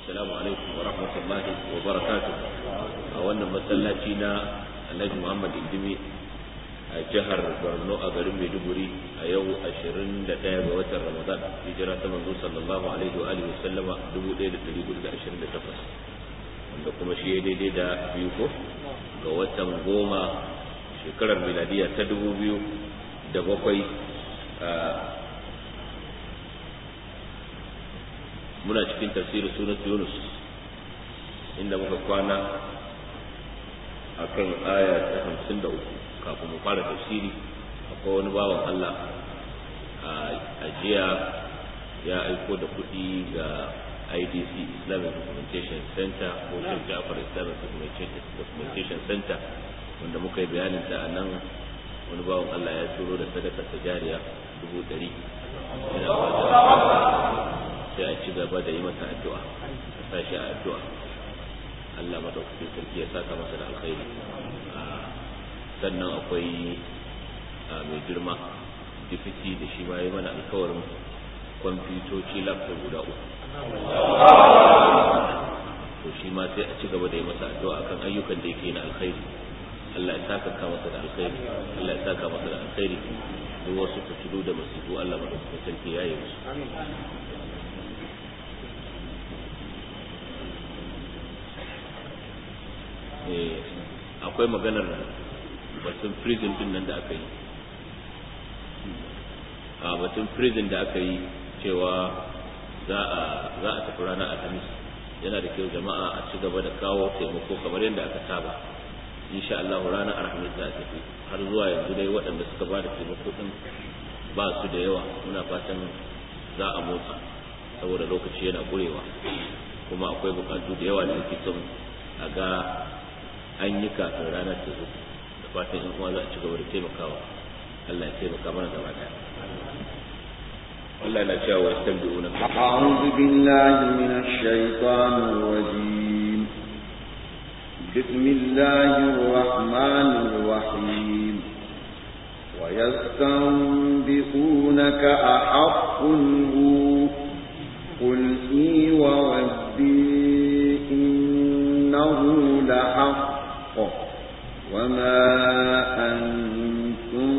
السلام عليكم ورحمة الله وبركاته أولا مسلاتنا النبي محمد الدمي a jihar borno a garin maiduguri a yau 21 ga watan ramadan hijira ta manzo sallallahu alaihi wa alihi wasallama 1428 wanda kuma shi ya daidai da biyu ko ga watan goma shekarar miladiya ta 2007 muna cikin tafsirin sunan yunus inda muka kwana akan aya ta 53 kafin mu fara tafsiri akwai wani bawan Allah a jiya ya aiko da kuɗi ga IDC Islamic Documentation Center ko Sheikh Jafar Islamic Documentation Center wanda muka yi bayanin ta a nan wani bawan Allah ya turo da sadaka ta jariya dubu ɗari yana sai a ci gaba da yi masa addu'a a sa shi a addu'a Allah madaukakin sarki ya saka masa da alkhairi sannan akwai mai girma difiti da shi ma yi mana alkawarin kwamfutoci laptop guda uku to shi ma sai a ci gaba da yi masa addu'a akan ayyukan da yake na alkhairi Allah ya saka ka masa da alkhairi Allah ya saka masa da alkhairi duk wasu fitilu da masifu Allah madaukakin sarki ya yi musu akwai maganar batun prison din nan da aka yi a batun prison da aka yi cewa za a za a tafi ranar alhamis yana da kyau jama'a a ci gaba da kawo taimako kamar yadda aka saba insha Allah ranar alhamis za a tafi har zuwa yanzu dai waɗanda suka ba da taimako din ba su da yawa muna fatan za a motsa saboda lokaci yana ƙurewa kuma akwai bukatu da yawa da ake son a ga an yi kafin ranar ta zo fatan in uwa za a ci gaba da taimakawa Allah ya taimaka mana gaba daya Allah na cewa yastabi'una a'udhu billahi minash shaitanir rajim bismillahir rahmanir rahim wa yastanbi'unaka ahaqqun hu qul i wa rabbi innahu lahaqq وما أنتم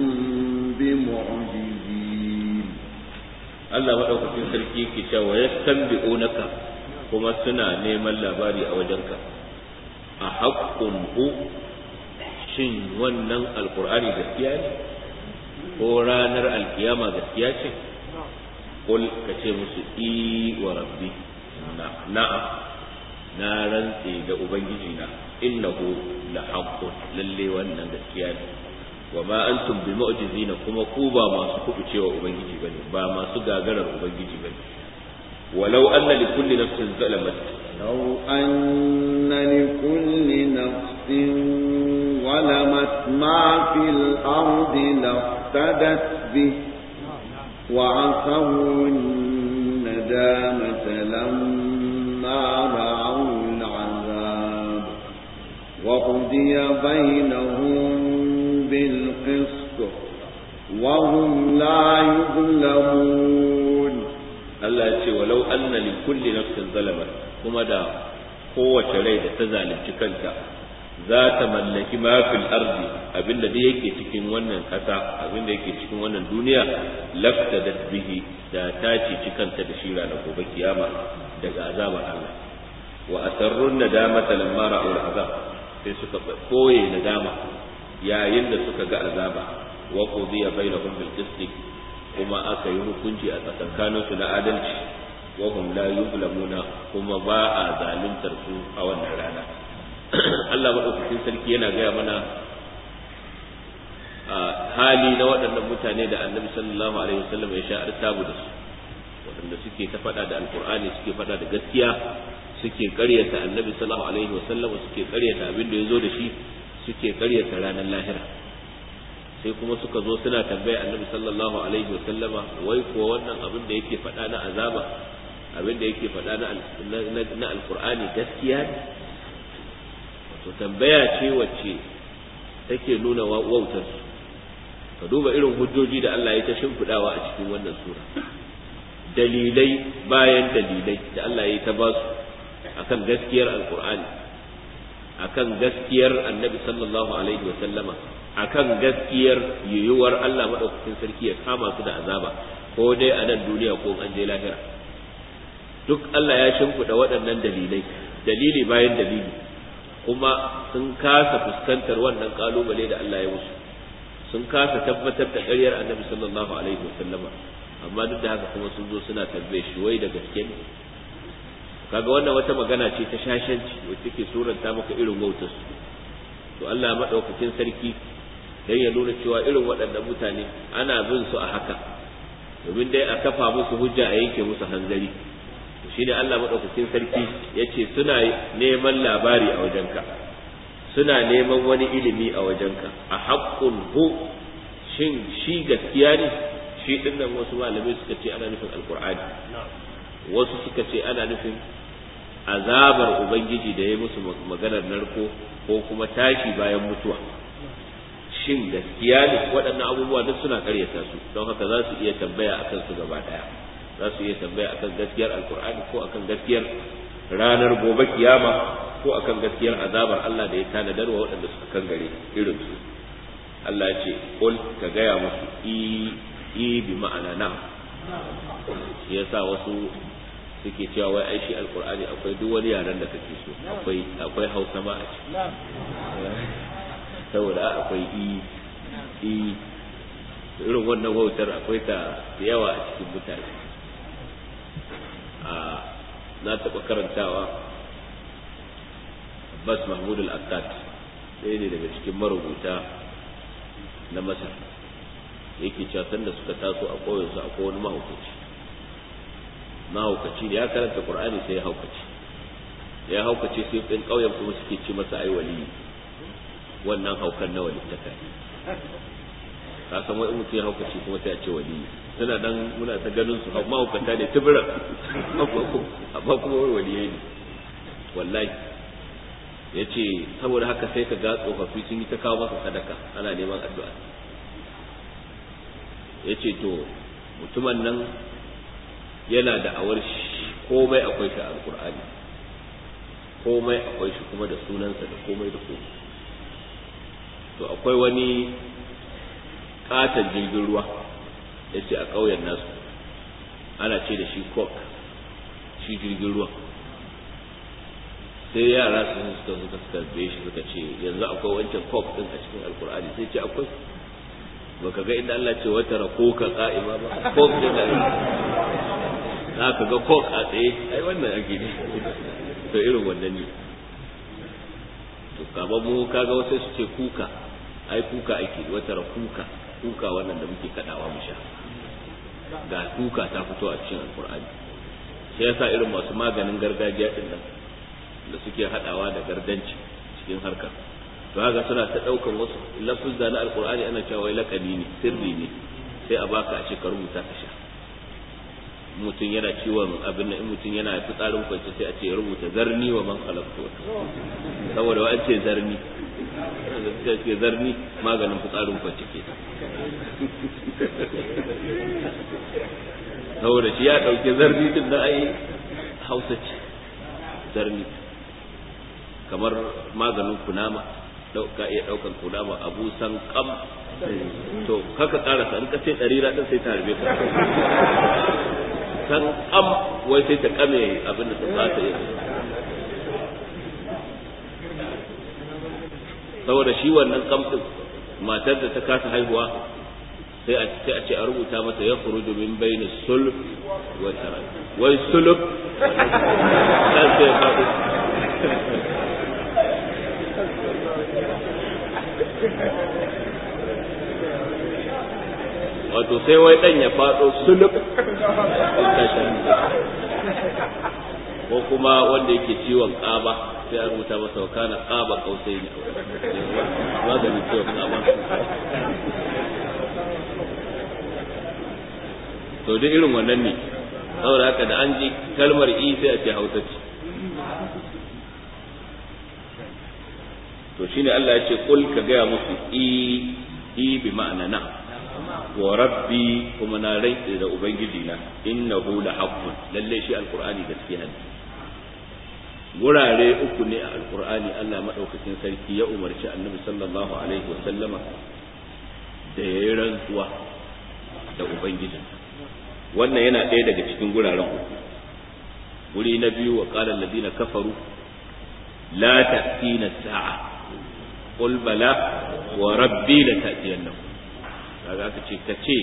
بمعجزين الله مدوكتين سركي كتا ويستنبئونك كما سنا نيما labari a wajenka a haƙƙun hu shin wannan alƙur'ani gaskiya ne ko ranar alkiyama gaskiya ce kul ka ce musu i wa rabbi na'am na rantse da ubangiji na innahu la haqqun lalle wannan gaskiya ne wa ma antum bi mu'jizina kuma ku ba masu kubucewa ubangiji bane ba masu gagarar ubangiji bane walau anna li kulli nafsin zalamat law anna li kulli nafsin ظلمت ما في الأرض لافتدت به وعصوا الندامة لما رأوا العذاب وقضي بينهم بالقسط وهم لا يظلمون الله يقول ولو أن لكل نفس ظلمت كما دا قوة ريد تزال كنت za ta mallaki mafil arzi abinda da yake cikin wannan kasa abinda yake cikin wannan duniya lafta da bihi da ta ce kanta da shi ranar gobe kiyama daga azabar Allah wa asarrun nadamata lamma ra'u azab sai suka koye nadama yayin da suka ga azaba wa qudiya bainahum bil qist kuma aka yi hukunci a tsakankanin su na adalci wa hum la yuzlamuna kuma ba a zaluntar su a wannan rana Allah madaukakin sarki yana gaya mana hali na waɗannan mutane da annabi sallallahu alaihi wasallam ya sha artabu da su waɗanda suke ta faɗa da alkur'ani suke faɗa da gaskiya suke ƙaryata annabi sallallahu alaihi wasallam suke ƙaryata abin da ya zo da shi suke ƙaryata ranar lahira sai kuma suka zo suna tambaya annabi sallallahu alaihi wasallama wai kuwa wannan abin da yake faɗa na azaba abin da yake faɗa na alkur'ani gaskiya ne wato tambaya ce wacce take nuna wautar su ka duba irin hujjoji da Allah ya ta shimfiɗawa a cikin wannan sura dalilai bayan dalilai da Allah ya ta ba su akan gaskiyar alqur'ani akan gaskiyar annabi sallallahu alaihi wa sallama akan gaskiyar yiwuwar Allah madaukakin sarki ya kama su da azaba ko dai a nan duniya ko an je lahira duk Allah ya shimfiɗa waɗannan dalilai dalili bayan dalili kuma sun kasa fuskantar wannan kalubale da Allah ya musu sun kasa tabbatar da ƙaryar annabi sallallahu alaihi wa sallama amma duk da haka kuma sun zo suna tambaye shi wai da gaske ne kaga wannan wata magana ce ta shashanci wacce take suranta maka irin wautar su to Allah madaukakin sarki dan ya nuna cewa irin waɗannan mutane ana bin su a haka domin dai a kafa musu hujja a yanke musu hanzari to shine Allah madaukakin sarki yace suna neman labari a wajenka suna neman wani ilimi a wajenka a haqqun hu shin shi gaskiya ne shi dinnan wasu malamai suka ce ana nufin alqur'ani wasu suka ce ana nufin azabar ubangiji da ya musu maganar narko ko kuma tashi bayan mutuwa shin gaskiya ne waɗannan abubuwa duk suna karyata su don haka za su iya tambaya akan su gaba ɗaya za su iya tambaya akan gaskiyar alkur'ani ko akan gaskiyar ranar gobe kiyama ko akan gaskiyar azabar Allah da ya tanadar wa waɗanda suka kangare irin su Allah ya ce qul ka gaya musu i i bi ma'ana na shi yasa wasu suke cewa wai ai shi alkur'ani akwai duk wani yaren da kake so akwai akwai hausa ma a ciki saboda akwai i i irin wannan wautar akwai ta da yawa a cikin mutane a na taɓa karantawa Abbas Mahmud al-Akkad ɗaya ne daga cikin marubuta na Masar yake cewa sanda suka taso a ƙauyensu akwai wani mahaukaci mahaukaci da ya karanta Qur'ani sai ya haukaci ya haukace sai ɗin ƙauyen kuma suke ci masa ai waliyi wannan haukan na walittaka ka san wai mutum ya haukace kuma sai a ce waliyi suna dan muna ta ganin su mahaukata ne tubura amma kuma wai waliyai ne wallahi ya ce saboda haka sai ka ga tsofaffi sun yi ta kawo masa sadaka ana neman addu'a ya ce to mutumin nan yana da awar komai akwai shi a alkur'ani komai akwai shi kuma da sunansa da komai da komai to akwai wani katon jirgin ruwa ya ce a ƙauyen nasu ana ce da shi kok shi jirgin ruwa sai yara su suka suka tarbe shi suka ce yanzu akwai wancan kok din a cikin alkur'ani sai ce akwai baka ga inda Allah ce wata rakoka ka'ima ba kok din da za ka ga kok a tsaye ai wannan ake ne to irin wannan ne to kaba mu kaga wasu su ce kuka ai kuka ake wata kuka kuka wannan da muke kadawa mu sha ga kuka ta fito a cikin alkur'ani sai yasa irin masu maganin gargajiya din nan da suke hadawa da gardanci cikin harkar to haka suna ta daukan wasu lafuzza na alkur'ani ana cewa wai lakani ne sirri ne sai a baka a ce ka rubuta ka sha mutum yana ciwon abin in mutum yana fitsarin kwance sai a ce rubuta zarni wa man khalaqtu saboda wa an ce zarni da ce zarni maganin fitsarin kwance ke saboda shi ya dauke zarni din da ai hausa ce zarni kamar maganin kunama ka iya daukan kunama abu san kam to kaka karasa in ka ce ɗari din sai ta harbe ka san kam wai sai ta kame abin da ta ba ta yi saboda shi wannan kam din matar da ta kasa haihuwa sai a ce a ce a rubuta mata ya khuruju min bayni sulb wa tarak wai sulb kan sai faɗi wato sai wai dan ya faɗo sulub ko kuma wanda yake ciwon ƙaba sai a rubuta masa wa kana ƙaba kausai ne maganin ciwon ƙaba to duk irin wannan ne saboda haka da an ji kalmar i sai a ce hausa ce to shine Allah ya ce kul ka gaya musu i i bi ma'ana na wa rabbi kuma na rantsi da ubangiji na innahu la haqqun lalle shi alqur'ani gaskiya ne gurare uku ne a alkur'ani Allah maɗaukakin sarki ya umarci annabi sallallahu alaihi wasallama da ya yi rantsuwa da ubangijin wannan yana ɗaya daga cikin guraren uku guri na biyu wa qala alladhina kafaru la ta'tina sa'a qul bala wa rabbi la ta'tiyannakum kaga aka ce kace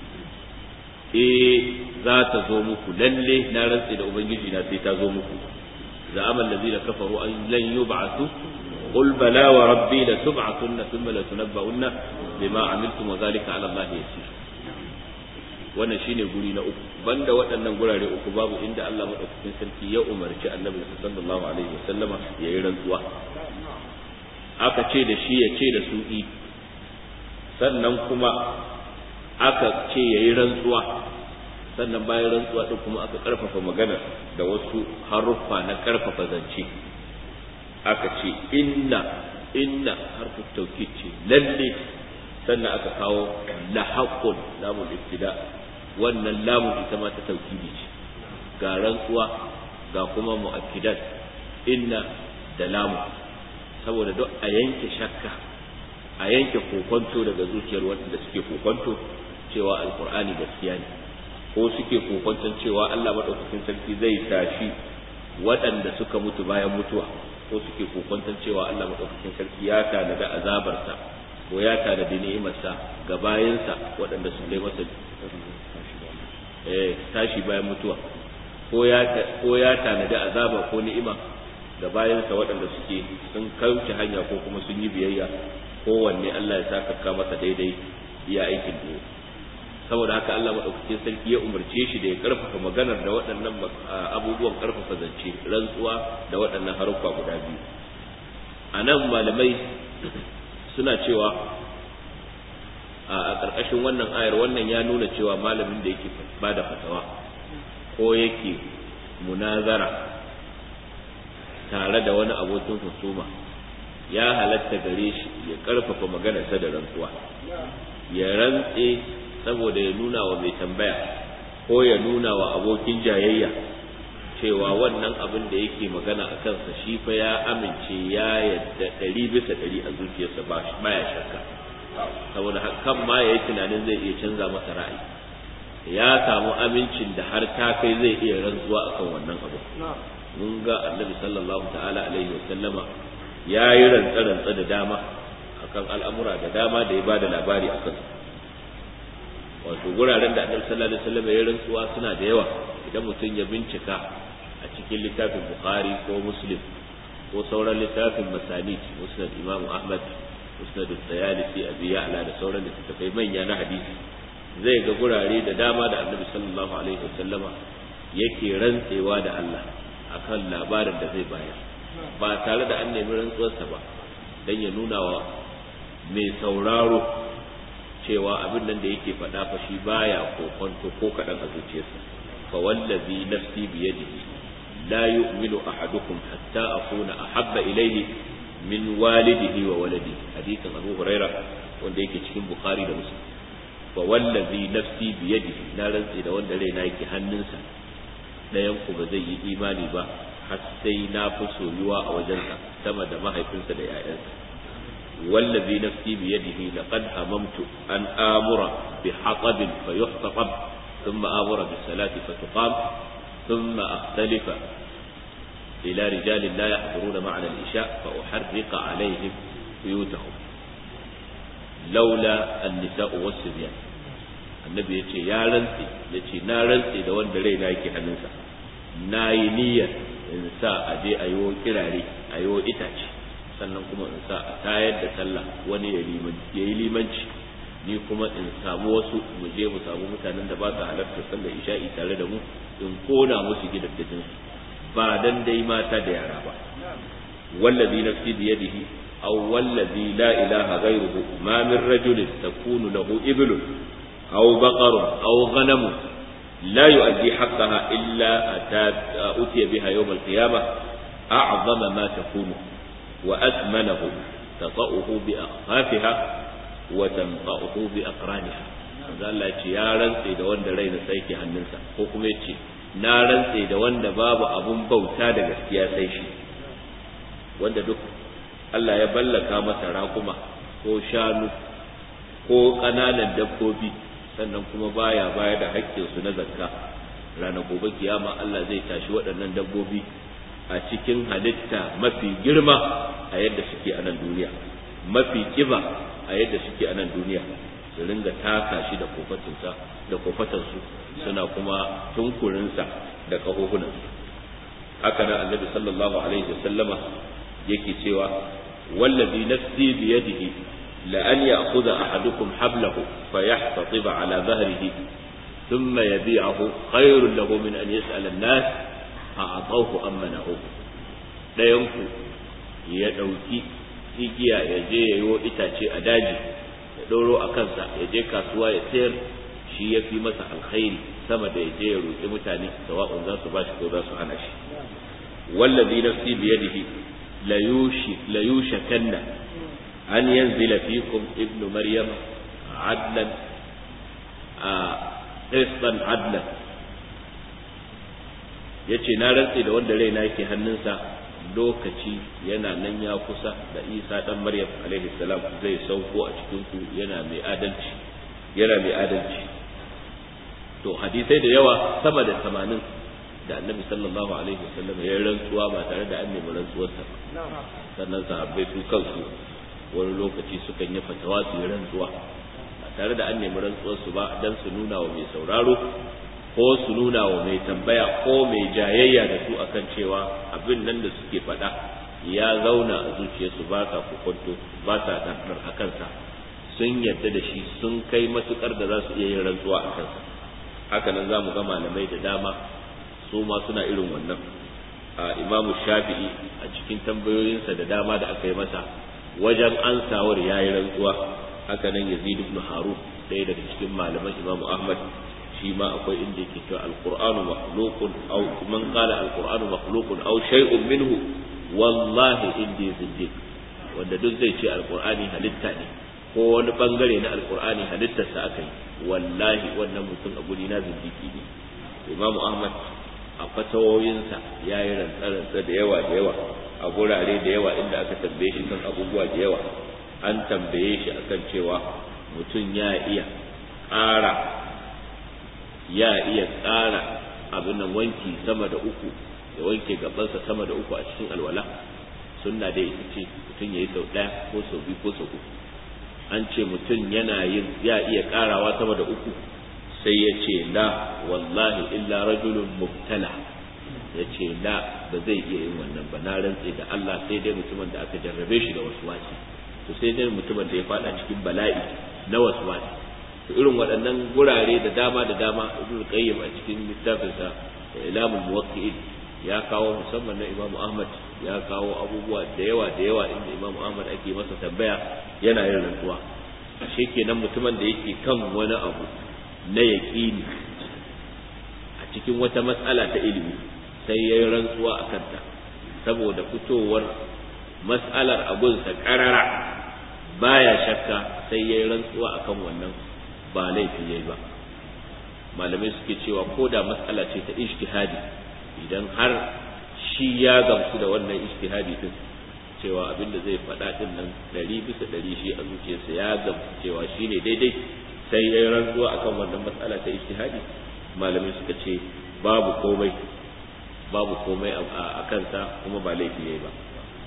eh za ta zo muku lalle na rantsi da ubangiji na sai ta zo muku za'ama allazina kafaru an lan yub'athu qul bala wa rabbi la tub'athunna thumma la tunabba'unna bima amiltum wa dhalika 'ala allahi yasir wannan shine guri na uku banda waɗannan gurare uku babu inda Allah madaukakin sarki ya umarci annabi sallallahu alaihi wasallama ya yi rantsuwa aka ce da shi ya ce da su i sannan kuma aka ce ya yi rantsuwa sannan bayan rantsuwa ɗin kuma aka ƙarfafa magana da wasu haruffa na ƙarfafa zance aka ce inna inna harfu tauki ce lalle sannan aka kawo lahaqqun lamul ibtida wannan lamun ita ma ta taukidi ce ga rantsuwa ga kuma mu'akkidat inna da lamu saboda duk a yanke shakka a yanke kokonto daga zuciyar wanda suke kokonto cewa alkur'ani gaskiya ne ko suke kokonton cewa Allah madaukakin sarki zai tashi waɗanda suka mutu bayan mutuwa ko suke kokonton cewa Allah madaukakin sarki ya tanada azabarsa ko ya tanada ni'imarsa ga bayansa waɗanda su kai masa eh tashi bayan mutuwa ko ya ko ya tanada azaba ko ni'ima ga bayansa waɗanda suke sun kauce hanya ko kuma sun yi biyayya kowanne Allah ya saka masa daidai iya aikin da saboda haka Allah maɗaukakin sarki ya umarce shi da ya ƙarfafa maganar da waɗannan abubuwan ƙarfafa zance rantsuwa da waɗannan haruffa guda biyu a nan malamai suna cewa a ƙarƙashin wannan ayar wannan ya nuna cewa malamin da yake ba da fatawa ko yake munazara tare da wani abokin husuma ya halatta gare shi ya ƙarfafa maganarsa da rantsuwa ya rantse saboda ya nuna wa mai tambaya ko ya nuna wa abokin jayayya cewa wannan abin da yake magana a kansa shi fa ya amince ya yadda ɗari bisa ɗari a zuciyarsa ba ya shakka saboda kan ma ya yi tunanin zai iya canza masa ra'ayi ya samu amincin da har ta kai zai iya rantsuwa akan wannan abu mun ga annabi sallallahu ta'ala alaihi wa sallama ya yi rantsa-rantsa da dama akan al'amura da dama da ya ba da labari a kansu wato guraren da annabi sallallahu alaihi wasallam ya rantsuwa suna da yawa idan mutum ya bincika a cikin littafin bukhari ko muslim ko sauran littafin masanid musnad imam ahmad musnad al-tayalisi abi ya'la da sauran littattafai manya na hadisi zai ga gurare da dama da annabi sallallahu alaihi wasallama yake rantsewa da Allah akan labarin da zai bayar ba tare da an nemi rantsuwarsa ba dan ya nuna wa mai sauraro cewa abin nan da yake faɗa fa shi baya kokonto ko kaɗan a zuciyarsa fa wallazi nafsi bi yadihi la yu'minu ahadukum hatta akuna ahabba ilayhi min walidihi wa waladi hadisin Abu Huraira wanda yake cikin Bukhari da Muslim fa wallazi nafsi bi yadihi na rantsi da wanda raina yake hannunsa dayan ku ba zai yi imani ba har sai na fi soyuwa a wajensa sama da mahaifinsa da 'ya'yansa والذي نفسي بيده لقد هممت أن آمر بحطب فيحتطب ثم آمر بالصلاة فتقام ثم أختلف إلى رجال لا يحضرون معنا العشاء فأحرق عليهم بيوتهم لولا النساء والصبيان النبي يتي يا رنسي يتي نا رنسي da wanda rai na yake hannunsa na yi niyyar in sa a je a yi kirare a yi itace sannan kuma in sa a tayar da sallah wani ya yi limanci ni kuma in samu wasu mu je mu samu mutanen da ba su halarta sallar isha'i tare da mu in kona musu gidaddajin su ba dan dai mata da yara ba wallazi nafsi bi yadihi aw wallazi la ilaha ghayruhu ma min rajulin takunu lahu iblun aw baqarun aw ghanamun لا يؤدي حقها إلا أتي بها يوم القيامة أعظم ما تكون وأثمنه تطأه بأخفافها وتنطأه بأقرانها manzo Allah ce ya rantse da wanda rai na tsaiki hannunsa ko kuma yace na rantse da wanda babu abun bauta da gaskiya sai shi wanda duk Allah ya ballaka masa raƙuma ko shanu ko ƙananan dabbobi sannan kuma baya baya da haƙƙinsu na zakka ranar gobe kiyama Allah zai tashi waɗannan dabbobi a cikin halitta mafi girma a yadda suke a nan duniya mafi kiba a yadda suke a nan duniya su ringa taka shi da kofatinsa da kofatansu suna kuma tunkurinsa da ƙahohunansu haka nan annabi sallallahu alaihi wasallama yake cewa wallazi nafsi biyadihi la an ya'khudha ahadukum hablahu fayahtatiba ala dhahrihi thumma yabi'ahu khairun lahu min an yas'ala an-nas a'atawhu am mana'uhu dayan ku ya dauki igiya ya je yayo itace a daji ya doro a kansa ya je kasuwa ya sayar shi ya fi masa alkhairi sama da ya je ya roƙi mutane sawa'un za su bashi ko za su hana shi wallazi nafsi biyadihi la yushakanna an yanzila fikum ibnu maryam adlan a qistan adlan yace na rantse da wanda raina yake hannunsa lokaci yana nan ya kusa da isa dan maryam alaihi salam zai sauko a cikin ku yana mai adalci yana mai adalci to hadisai da yawa sama da tamanin da annabi sallallahu alaihi wasallam ya rantsuwa ba tare da an nemi rantsuwarsa ba sannan sahabbai su kansu wani lokaci sukan yi fatawa su yi rantsuwa ba tare da an nemi rantsuwarsu ba dan su nuna wa mai sauraro ko su nuna wa mai tambaya ko mai jayayya da su akan cewa abin nan da suke faɗa ya zauna a zuciyarsu ba sa kokonto ba sa ɗanɗar a kansa sun yarda da shi sun kai matukar da za su iya yin rantsuwa a kansa haka nan za mu ga malamai da dama su ma suna irin wannan a imamu shafi'i a cikin tambayoyinsa da dama da aka yi masa wajen ansawar ya yi rantsuwa haka nan yazid ibn harun ɗaya daga cikin malaman imamu ahmad shi ma akwai inda yake cewa alqur'anu makhluqun aw man qala alqur'anu makhluqun aw shay'un minhu wallahi indi zindiq wanda duk zai ce alqur'ani halitta ne ko wani bangare na alqur'ani halittarsa aka yi wallahi wannan mutum a guri na zindiki ne imamu ahmad a fatawoyinsa ya yi rantsarantsa da yawa da yawa a gurare da yawa inda aka tambaye shi kan abubuwa da yawa an tambaye shi akan cewa mutum ya iya ƙara ya iya ƙara abin nan wanki sama da uku ya wanke gabansa sama da uku a cikin alwala sunna dai ita ce mutum ya yi sau ɗaya ko sau biyu ko sau uku an ce mutum yana yin ya iya ƙarawa sama da uku sai ya ce la wallahi illa rajulun mubtala ya ce la ba zai iya yin wannan ba na rantse da Allah sai dai mutumin da aka jarrabe shi da wasu wasi to sai dai mutumin da ya fada cikin bala'i na wasu wasi to irin waɗannan gurare da dama da dama ibnu qayyim a cikin littafinsa ilamul muwaqqi'in ya kawo musamman na Imam Ahmad ya kawo abubuwa da yawa da yawa inda Imam Ahmad ake masa tambaya yana yin rantsuwa ashe kenan mutumin da yake kan wani abu na yaƙini a cikin wata matsala ta ilimi sai ya yi rantsuwa a kanta saboda fitowar matsalar abunsa ƙarara baya shakka sai ya yi rantsuwa a kan wannan ba laifi ya yi ba malamai suke cewa ko da matsala ce ta ishtihadi idan har shi ya gamsu da wannan ishtihadi din cewa abin da zai faɗa din nan ɗari bisa ɗari shi a zuciyarsa ya gamsu cewa shi ne daidai sai ya yi rantsuwa akan wannan matsala ta ijtihadi malamai suka ce babu komai babu komai a kansa kuma ba laifi yayi ba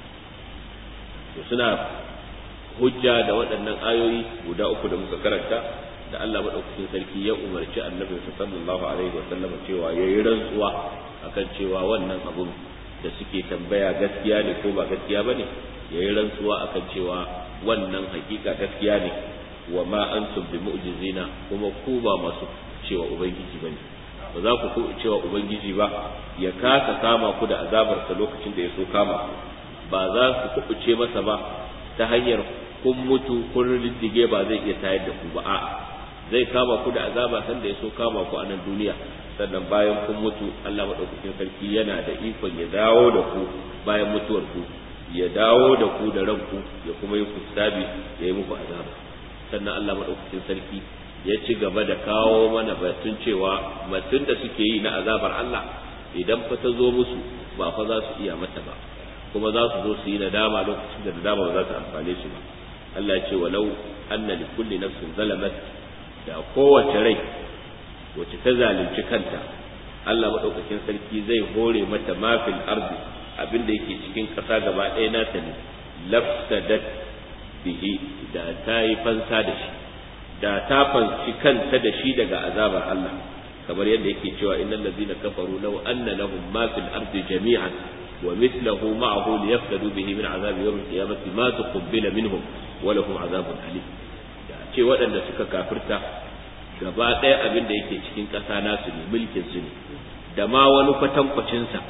to suna hujja da waɗannan ayoyi guda uku da muka karanta da Allah madaukakin sarki ya umarci annabi sallallahu alaihi wa sallam cewa yayi rantsuwa akan cewa wannan abun da suke tambaya gaskiya ne ko ba gaskiya bane yayi rantsuwa akan cewa wannan hakika gaskiya ne wa ma antum bi mu'jizina kuma ku ba masu cewa ubangiji bane ba za ku ku cewa ubangiji ba ya kasa kama ku da azabar sa lokacin da ya so kama ba za ku kubuce masa ba ta hanyar kun mutu kun riddige ba zai iya tayar da ku ba a'a zai kama ku da azaba sanda ya so kama ku a nan duniya sannan bayan kun mutu Allah madaukakin sarki yana da ikon ya dawo da ku bayan mutuwar ku ya dawo da ku da ranku ya kuma yi ku sabi ya yi muku azaba sannan Allah maɗaukakin sarki ya ci gaba da kawo mana batun cewa batun da suke yi na azabar Allah idan fa ta zo musu ba fa za su iya mata ba kuma za su zo su yi nadama lokacin da nadama ba za ta amfane su ba Allah ya ce walau anna li kulli nafsin zalamat da kowace rai wacce ta zalunci kanta Allah madaukakin sarki zai hore mata mafil ardi abin da yake cikin ƙasa gaba ɗaya nata ne lafsadat bihi da ta yi fansa da shi da ta fanci kanta da shi daga azabar Allah kamar yadda yake cewa innal ladzina kafaru law anna lahum ma fil ardi jami'an wa mithluhu ma'ahu liyaftadu bihi min azabi yawm al-qiyamati ma tuqbila minhum wa lahum azabun alim da ce waɗanda suka kafirta gaba ɗaya abin da yake cikin ƙasa nasu ne mulkin su ne da ma wani kwatankwacin sa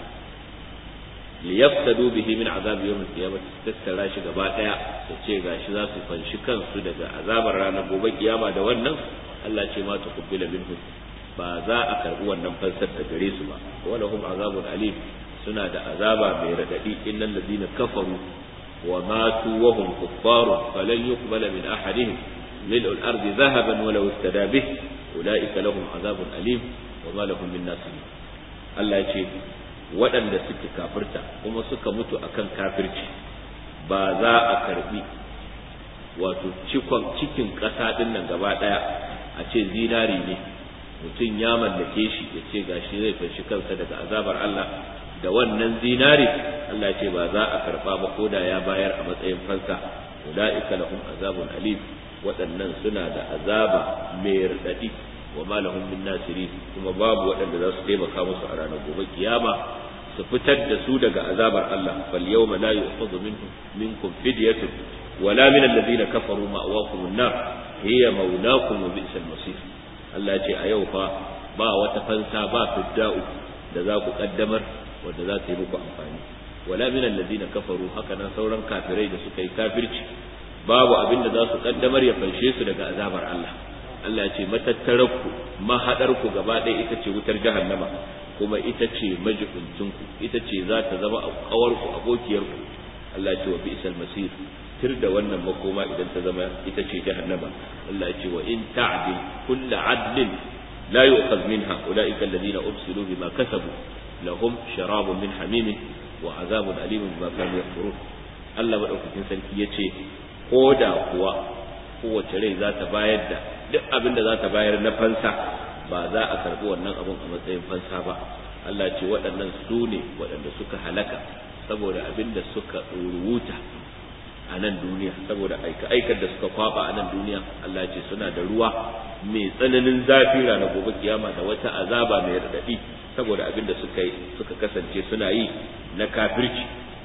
liyaftadu bihi min azabi yawm al-qiyamah tattara shi gaba daya su ce gashi za su fanshi kansu daga azabar ranar gobe kiyama da wannan Allah ce ma tuqbila minhum ba za a karbi wannan fansar da gare su ba wala hum azabun alim suna da azaba mai radadi innal ladina kafaru wa matu wa hum kuffarun falan yuqbala min ahadihim mil'u al-ardi dhahaban walau istada bih ulaika lahum azabun alim wa ma lahum min nasirin Allah ya ce waɗanda suke kafirta kuma suka mutu akan kafirci ba za a karbi wato cikon cikin ƙasa ɗin nan gaba ɗaya a ce zinari ne mutum ya mallake shi ya ce gashi zai fanshi kansa daga azabar Allah da wannan zinari Allah ce ba za a karba ba ko da ya bayar a matsayin fansa ulaika lahum azabun alim waɗannan suna da azaba mai raɗaɗi wa ma lahum min nasirin kuma babu waɗanda za su taimaka musu a ranar gobe kiyama su fitar da su daga azabar Allah fal yawma la yu'khadhu minkum minkum fidyatun wala min alladhina kafaru ma'wakum an-nar hiya mawlakum wa bi'sal masir Allah ya ce a yau fa ba wata fansa ba fidda'u da za ku kaddamar wanda za ta yi muku amfani wala min alladhina kafaru haka nan sauran kafirai da suka yi kafirci babu abin da za su kaddamar ya fanshe su daga azabar Allah Allah ya ce matattararku mahadarku gaba ɗaya ita ce wutar jahannama kuma ita ce majibincinku ita ce za ta zama kawarku abokiyarku Allah ya ce wa bi'sal masir tir da wannan makoma idan ta zama ita ce jahannama Allah ya ce wa in ta'dil kullu adlin la yu'khadh minha ulaika alladhina ubsilu bima kasabu lahum sharabun min hamim wa azabun alim bima kanu yakfurun Allah madaukakin sarki yace ko da kuwa kowace rai za ta bayar da duk abin da za ta bayar na fansa ba za a karbi wannan abun a matsayin fansa ba Allah ce waɗannan su ne waɗanda suka halaka saboda abin da suka rubuta a nan duniya saboda aika-aikar da suka kwaba a nan duniya Allah ce suna da ruwa mai tsananin zafi ranar gobe kiyama da wata azaba mai raɗaɗi saboda abin da suka suka kasance suna yi na kafirci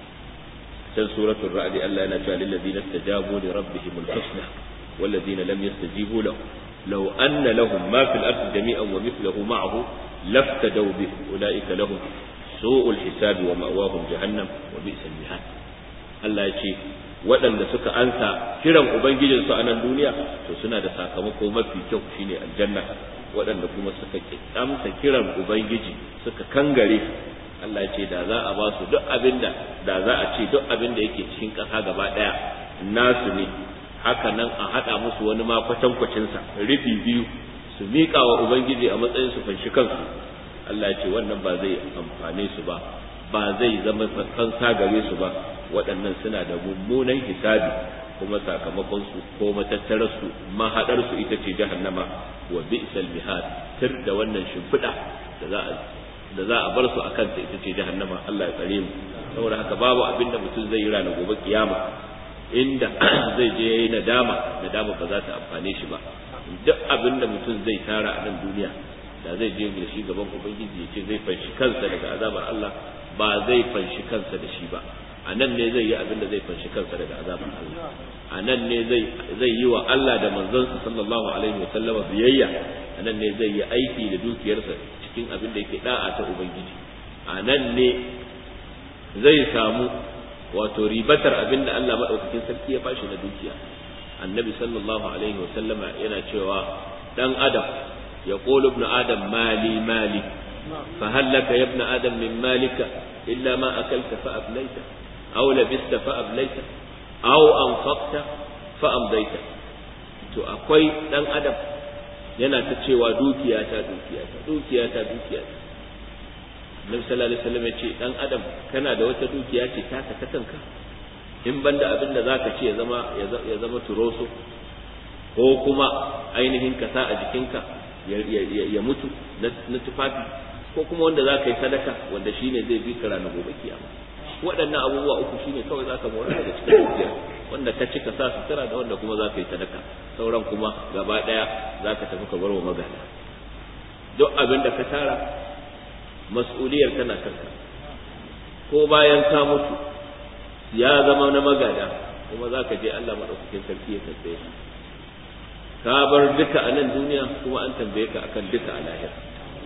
can suratul ra'd Allah yana cewa lil ladina istajabu li rabbihim al-husna wal ladina lam yastajibu lahu law anna lahum ma fil ardi jami'an wa mithluhu ma'ahu laftadaw bih ulaika lahum su'ul hisabi wa ma'wahum jahannam wa bi'sal mihad Allah ya ce waɗanda suka ansa kiran ubangijinsu a nan duniya to suna da sakamako mafi kyau shine aljanna waɗanda kuma suka amsa kiran ubangiji suka kangare Allah ya ce da za a ba su duk abin da da za a ce duk abin da yake cikin ƙasa gaba ɗaya nasu ne haka nan a haɗa musu wani ma kwatankwacinsa rufi biyu su miƙa wa ubangiji a matsayin su fanshi kansu Allah ya ce wannan ba zai amfane su ba ba zai zama fansa gare su ba waɗannan suna da mummunan hisabi kuma sakamakon su ko matattarar su mahadar su ita ce jahannama wa bi'sal mihad tir da wannan shimfiɗa da za a da za a bar su akan ta ita ce jahannama Allah ya tsare mu saboda haka babu abin da mutum zai yi ranar gobe kiyama inda zai je yayi nadama nadama ba za ta amfane shi ba duk abin da mutum zai tara a nan duniya da zai je da shi gaban ubangiji ya ce zai fanshi kansa daga azabar Allah ba zai fanshi kansa da shi ba a nan ne zai yi abin da zai fanshi kansa daga azabar Allah a nan ne zai zai yi wa Allah da manzonsa sallallahu alaihi wa sallama biyayya a nan ne zai yi aiki da dukiyarsa cikin abin da yake da'a ta ubangiji a nan ne zai samu wato ribatar abin da Allah madaukakin sarki ya bashi na dukiya annabi sallallahu alaihi wa sallama yana cewa dan adam ya qulu ibn adam mali mali fa hal laka ya ibn adam min malika illa ma akalta fa ablaita aw labista fa ablaita aw anfaqta fa amdaita to akwai dan adam yana ta cewa dukiya ta dukiya ta dukiya ta dukiya ta Nabi sallallahu alaihi wasallam ya ce dan adam kana da wata dukiya ce ta ta kanka in banda abin da zaka ce ya zama ya zama turoso ko kuma ainihin ka sa a jikinka ya mutu na tufafi ko kuma wanda za ka yi sadaka wanda shine zai bi ka ranar gobe kiyama waɗannan abubuwa uku shine kawai za ka mora daga cikin dukiya wanda ka ci ka sa sutura da wanda kuma za ka yi sadaka sauran kuma gaba ɗaya za ka tafi ka bar wa magana duk abin da ka tara mas'uliyar tana kanka ko bayan ka mutu ya zama na magada kuma za ka je Allah maɗaukakin sarki ya tambaye ka ka bar duka a nan duniya kuma an tambaye ka akan duka a lahira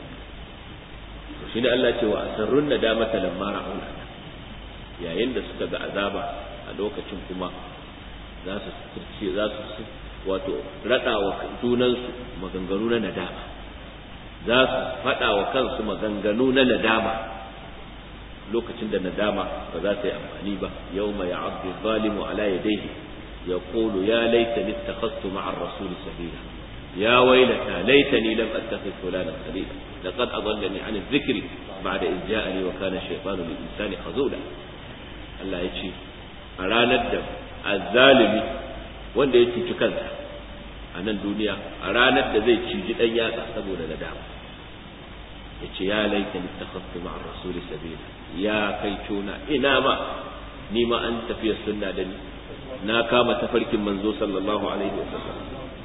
shi ne Allah ce wa asarrun nadamata lamma ra'una yayin da suka ga azaba a lokacin kuma za su ce za su wato rada wa junansu maganganu na nadama za su faɗa wa kansu maganganu na nadama lokacin da nadama ba za ta yi amfani ba yau mai abdu zalimu ala yadayhi يقول يا ليتني اتخذت مع الرسول سبيلا يا ويلتى ليتني لم اتخذ فلانا خليلا لقد اضلني عن الذكر بعد اذ جاءني وكان الشيطان للانسان خذولا Allah ya ce a ranar da azzalimi wanda ya cuci kansa a nan duniya a ranar da zai ciji dan yatsa saboda nadama ya ce ya laita ni takhaftu ma'ar rasuli sabila ya kai cona ina ma ni ma an tafiya sunna da ni na kama tafarkin manzo sallallahu alaihi wa sallam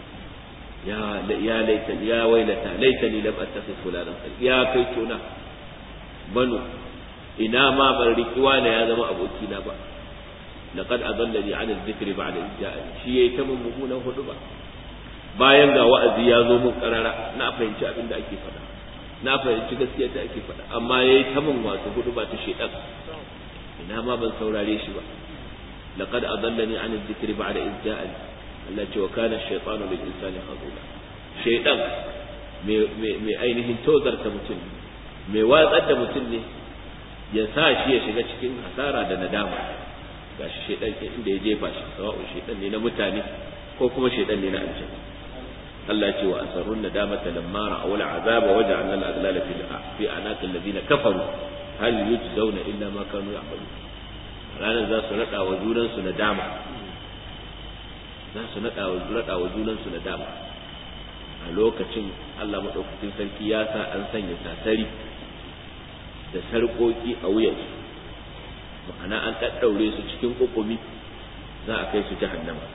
ya ya laita ya wailata laitani lam attakhidh fulanan ya kai tuna banu ina ma ban riki wani ya zama aboki na ba laqad adallani an adh-dhikri ba'da idh ja'ani shi yayi ta mun mummunan hudu ba bayan ga wa'azi ya zo mun karara na fahimci abin da ake faɗa na fahimci gaskiya da ake faɗa amma yayi ta mun wato hudu ba ta shedan ina ma ban saurare shi ba لقد أضلني عن الذكر بعد إذ جاءني التي وكان الشيطان للإنسان خذولا شيطان mai ainihin tozarta mutum mai watsar da mutum ne ya sa shi ya shiga cikin hasara da nadama ga shi shaidan inda ya jefa shi sawa'un shaidan ne na mutane ko kuma shaidan ne na aljanna Allah ce wa asarrun nadamata lamma ra'aw al'azaba waja'alna al'aghlala fi fi anaqil ladina kafaru hal yujzauna illa ma kanu ya'malun ranar za su naɗa wa junansu na dama za su naɗa wa junansu na dama a lokacin Allah maɗaukakin sarki ya sa an sanya sasari da sarƙoƙi a wuyansu ma'ana an ɗaɗɗaure su cikin ƙuƙumi za a kai su jahannama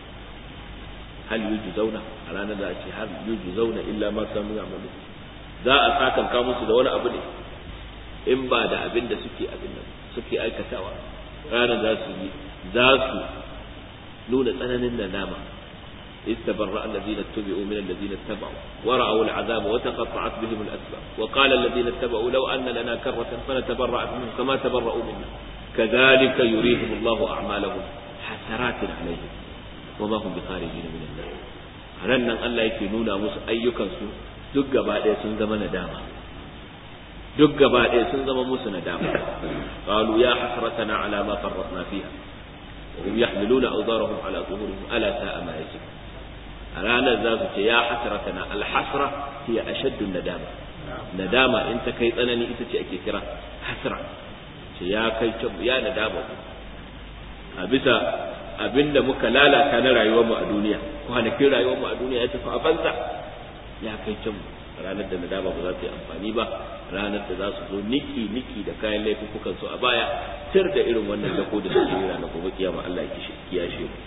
hal yuju zauna a ranar za a ce hal yuju zauna illa ma kanu ya'malu za a sakanka musu da wani abu ne in ba da abin da suke abin nan suke aikatawa ranar za su yi za su nuna tsananin nadama استبرأ الذين اتبعوا من الذين اتبعوا ورأوا العذاب وتقطعت بهم الأسباب وقال الذين اتبعوا لو أن لنا كرة فنتبرأ منهم كما تبرأوا منا كذلك يريهم الله أعمالهم حسرات عليهم وما هم بخارجين من النار nan Allah yake nuna musu ayyukansu duk gaba ɗaya sun zama nadama duk gaba ɗaya sun zama musu nadama qalu ya hasratana ala ma farratna fiha wa hum yahmiluna awzarahum ala zuhurihim ala sa'a ma yasifun a ranar za su ce ya hasratana al hasra hiya ashaddu nadama nadama in ta kai tsanani ita ce ake kira hasra ce ya kai ya nadama a bisa abinda muka lalata na rayuwarmu a duniya kwanakin rayuwarmu a duniya ya tafi a banza ya kai can ranar da nadama ba za ta yi amfani ba ranar da za su zo niki niki da kayan laifukan su a baya tir da irin wannan dako da suke yi ranar gobe kiyama Allah ya kiyashe mu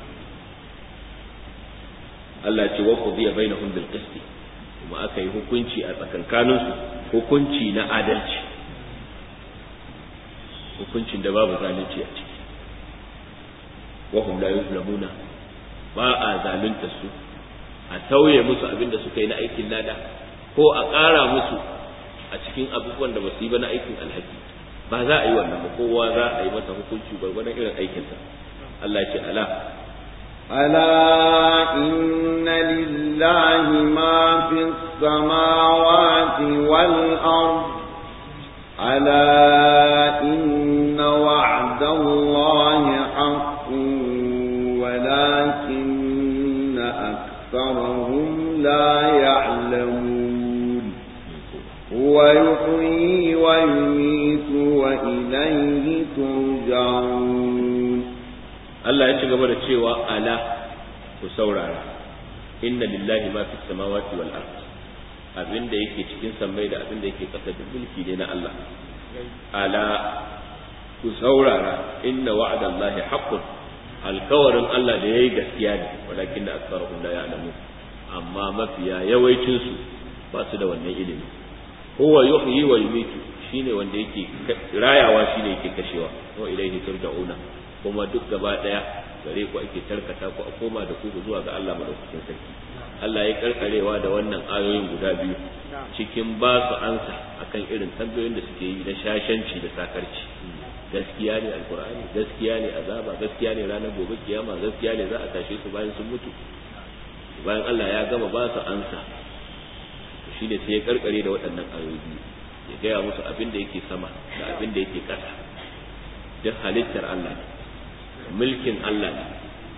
Allah ya ce wa qudiya bainahum bil qist kuma aka yi hukunci a tsakankanin su hukunci na adalci hukuncin da babu zalunci a ciki wa hum la yuzlamuna ba a zalunta su a tauye musu abin da suka yi na aikin lada ko a ƙara musu a cikin abubuwan da ba su yi ba na aikin alhaki ba za a yi wannan ba kowa za a yi masa hukunci gwargwadon irin aikinsa Allah ce ala ألا إن لله ما في السماوات والأرض ألا إن وعد الله حق ولكن أكثرهم لا ترجعون Allah ya ci gaba da cewa ala ku saurara inna lillahi ma fis samawati wal ard abinda yake cikin sammai da abinda yake ƙasa duk mulki ne na Allah ala ku saurara inna wa'dallahi haqqun alkawarin Allah da yayi gaskiya ne walakin da aktharuhum la ya'lamun amma mafiya yawancin su ba su da wannan ilimi huwa yuhyi wa yumitu shine wanda yake rayawa shine yake kashewa wa ilaihi turja'una kuma duk gaba daya gare ku ake tarkata ku a koma da ku zuwa ga Allah madaukakin sarki Allah ya karkarewa da wannan ayoyin guda biyu cikin ba su ansa akan irin tambayoyin da suke yi na shashanci da sakarci gaskiya ne alkur'ani gaskiya ne azaba gaskiya ne ranar gobe kiyama gaskiya ne za a tashe su bayan sun mutu bayan Allah ya gama ba su ansa shi ne sai ya karkare da waɗannan ayoyi ya gaya musu abin da yake sama da abin da yake ƙasa duk halittar Allah ne mulkin Allah ne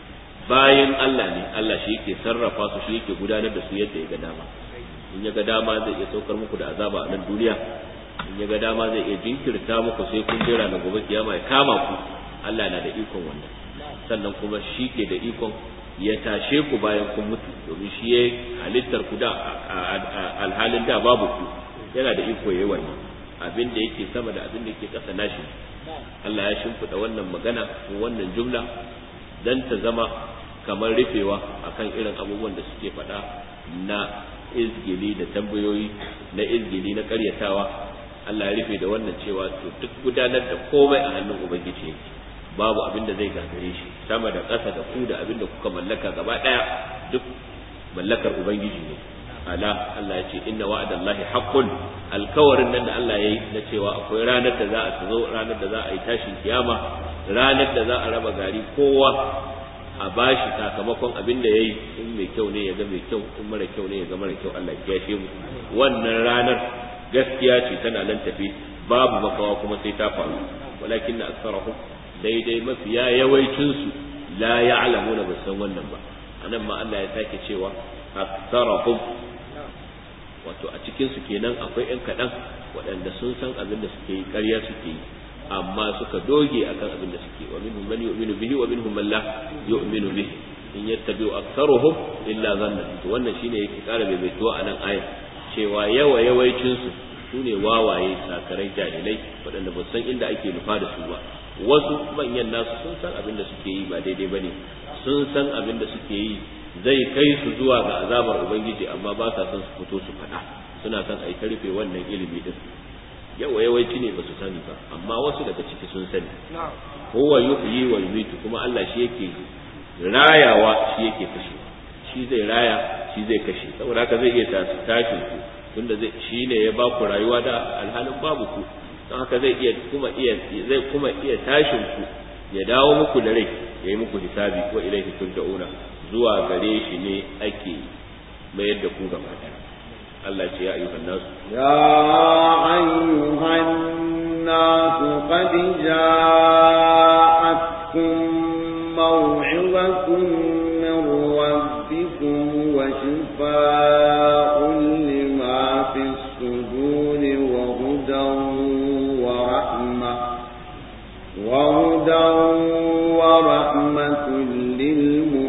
bayan Allah ne Allah shi yake sarrafa su shi yake gudanar da su yadda ya ga dama in ya ga dama zai iya saukar muku da azaba a nan duniya in ya ga dama zai iya jinkirta muku sai kun jira na gobe kiyama ya kama ku Allah na da ikon wannan sannan kuma shi ke da ikon ya tashe ku bayan kun mutu domin shi ya halittar ku da alhalin da babu ku yana da iko yayi wannan abin da yake sama da abin da yake ƙasa nashi Allah ya shimfiɗa wannan magana ko wannan jumla dan ta zama kamar rufewa akan irin abubuwan da suke faɗa na izgili da tambayoyi na izgili na ƙaryatawa Allah ya rufe da wannan cewa to duk gudanar da komai a hannun ubangiji yake babu abin da zai gagare shi sama da ƙasa da ku da abin da kuka mallaka gaba ɗaya duk mallakar ubangiji ne ala Allah ya ce inna wa'adallahi haqqun alkawarin nan da Allah ya yi na cewa akwai ranar da za a zo ranar da za a yi tashin kiyama ranar da za a raba gari kowa a bashi sakamakon abin da ya yi in mai kyau ne ya ga mai kyau in mara kyau ne ya ga mara kyau Allah ya kiyashe mu wannan ranar gaskiya ce tana nan tafi babu makawa kuma sai ta faru walakin na aksarahum daidai mafiya yawancinsu la ya'lamuna ba san wannan ba anan ma Allah ya sake cewa aksarahum wato a cikin su kenan akwai ƴan kaɗan waɗanda sun san abin da suke yi ƙarya suke yi amma suka doge akan abin da suke wa minhum man yu'minu bihi wa minhum man la yu'minu bihi in yattabi'u aktharuhum illa dhanna to wannan shine yake ƙara maimaituwa a nan ayat cewa yawa yawaicin su sune wawaye sakarai jahilai waɗanda ba san inda ake nufa da su ba wasu manyan nasu sun san abin da suke yi ba daidai bane sun san abin da suke yi zai kai su zuwa ga azabar ubangiji amma ba sa son su fito su faɗa suna son a yi karfe wannan ilimi din yawa yawanci ne ba su sani ba amma wasu daga ciki sun sani huwa yuhyi wa yumitu kuma Allah shi yake rayawa shi yake kashe shi zai raya shi zai kashe saboda haka zai iya tashin ku tunda zai shi ne ya ba ku rayuwa da alhalin babu ku don haka zai iya kuma iya zai kuma iya tashin ku ya dawo muku da rai ya yi muku hisabi ko ilaihi turja'una zuwa gare shi ne ake mayar da ku gaba ɗaya Allah ce ya ayyuhan nasu ya ayyuhan nasu qad ja'atkum maw'izatun min rabbikum wa shifaa'un lima fi suduri wa hudan wa rahma wa hudan wa rahmatun lil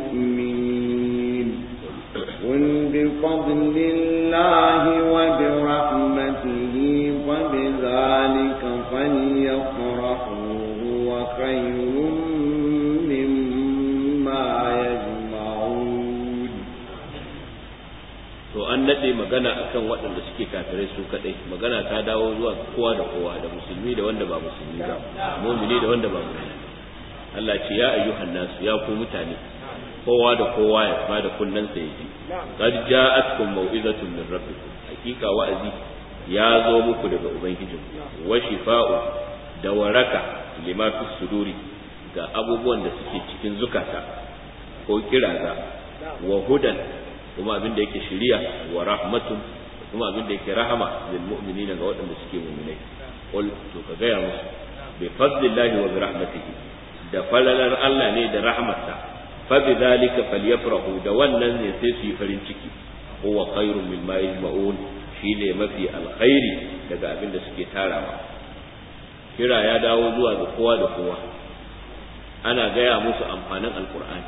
بفضل الله وبرحمته فبذلك فليفرحوا هو خير مما يجمعون to an nade magana akan waɗanda suke kafirai su kadai magana ta dawo zuwa kowa da kowa da musulmi da wanda ba musulmi ba mu'mini da wanda ba mu'mini Allah ce ya ayyuhan nasu ya ku mutane kowa da kowa ya bada kunnen sa yaji qad ja'atkum mau'izatun min rabbikum hakika wa'azi ya zo muku daga ubangijin wa shifa'u da waraka lima fi suduri ga abubuwan da suke cikin zukata ko kiraza wa hudan kuma abin da yake shiriya wa rahmatun kuma abin da yake rahama lil mu'minina ga waɗanda suke mu'minai qul to ka gaya musu bi fadlillahi wa bi rahmatihi da falalar Allah ne da rahmatsa فبذلك فليفرحوا da wannan ne sai su yi farin ciki huwa khairun mimma yajma'un shine mafi alkhairi daga abin da suke tarawa kira ya dawo zuwa ga kowa da kowa ana gaya musu amfanin alkur'ani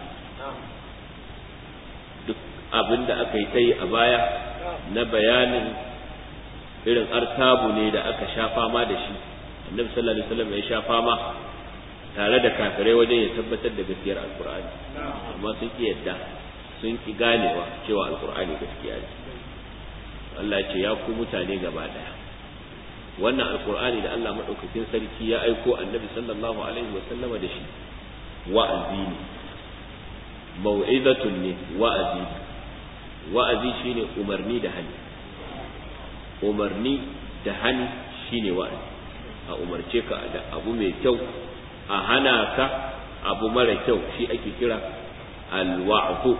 duk abin da aka yi ta yi a baya na bayanin irin artabu ne da aka sha fama da shi annabi sallallahu alaihi wasallam ya sha fama tare da kafirai wajen ya tabbatar da gaskiyar alkur'ani amma sun ki yadda sun ki ganewa cewa alkur'ani gaskiya ne Allah ya ce ya ku mutane gaba daya wannan alkur'ani da Allah madaukakin sarki ya aiko annabi sallallahu alaihi wasallama da shi wa'azi ne mau'izatun ne wa'azi wa'azi shine umarni da hani umarni da hani shine wa'azi a umarce ka da abu mai kyau a hana ka abu mara kyau shi ake kira alwa'zu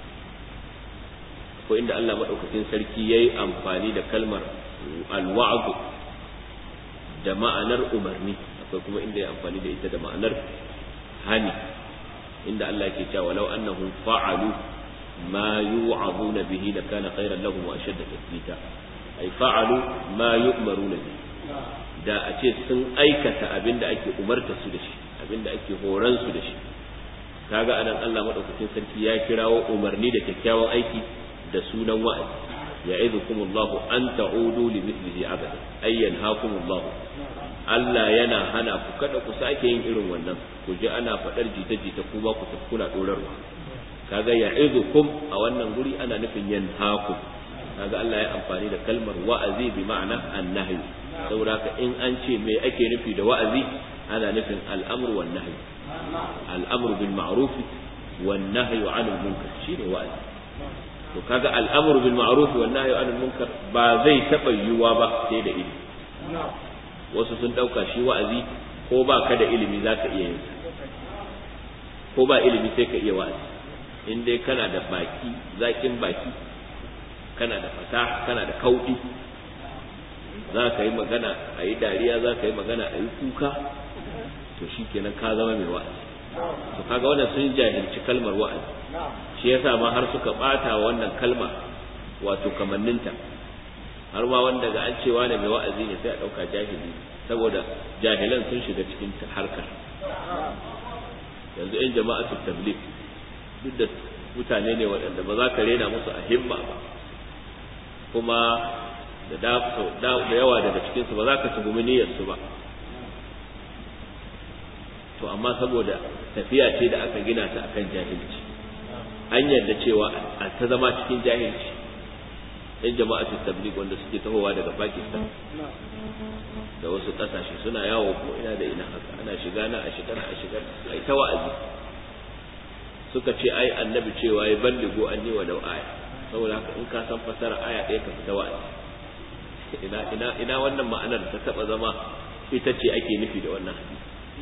ko inda Allah madaukakin sarki yayi amfani da kalmar alwa'zu da ma'anar umarni akwai kuma inda ya amfani da ita da ma'anar hani inda Allah yake cewa walau annahum fa'alu ma yu'azuna bihi lakana khairan lahum wa ashadda tathbita ay fa'alu ma yu'maruna bihi da a ce sun aikata abinda ake umarta su da shi abinda ake horan su da shi kaga anan Allah madaukakin sarki ya kirawo umarni da kyakkyawan aiki da sunan wa'azi ya'idukum Allah an ta'udu li mithlihi abada ay yanhaakum Allah Allah yana hana ku kada ku sake yin irin wannan ku ji ana faɗar jita-jita ku ba ku kuna dorarwa kaga ya'idukum a wannan guri ana nufin yanhaakum kaga Allah ya amfani da kalmar wa'azi bi ma'ana annahyu saboda haka in an ce me ake nufi da wa'azi ana nufin al'amru wan nahyu al'amru bil ma'ruf wan nahyu 'anil munkar shine wa'azi to kaga al'amru bil ma'ruf wan nahyu 'anil munkar ba zai taba yiwuwa ba sai da ilimi wasu sun dauka shi wa'azi ko ba ka da ilimi zaka iya yin ko ba ilimi sai ka iya wa'azi in dai kana da baki zakin baki kana da fasaha kana da kauɗi za ka yi magana a yi dariya za ka yi magana a yi kuka to shi kenan ka zama mai wa'azi to kaga wannan sun jahilci kalmar wa'azi shi yasa ma har suka bata wannan kalma wato kamanninta har ma wanda ga an cewa ne mai wa'azi ne sai a ɗauka jahili saboda jahilan sun shiga cikin harkar yanzu in jama'atu tabligh duk da mutane ne waɗanda ba za ka rena musu a himma ba kuma da yawa daga cikinsu ba za ka tuhumi niyyarsu ba to amma saboda tafiya ce da aka gina ta akan jahilci an yarda cewa a ta zama cikin jahilci yan jama'atu tabligh wanda suke tahowa daga Pakistan da wasu kasashe suna yawo ko ina da ina haka ana shiga na a shigar a shigar ai ta wa'azi suka ce ai annabi cewa ya balligo anni wa law aya saboda haka in ka san fasara aya ɗaya ka fita wa'azi ina ina ina wannan ma'anar ta taba zama ita ce ake nufi da wannan hadisi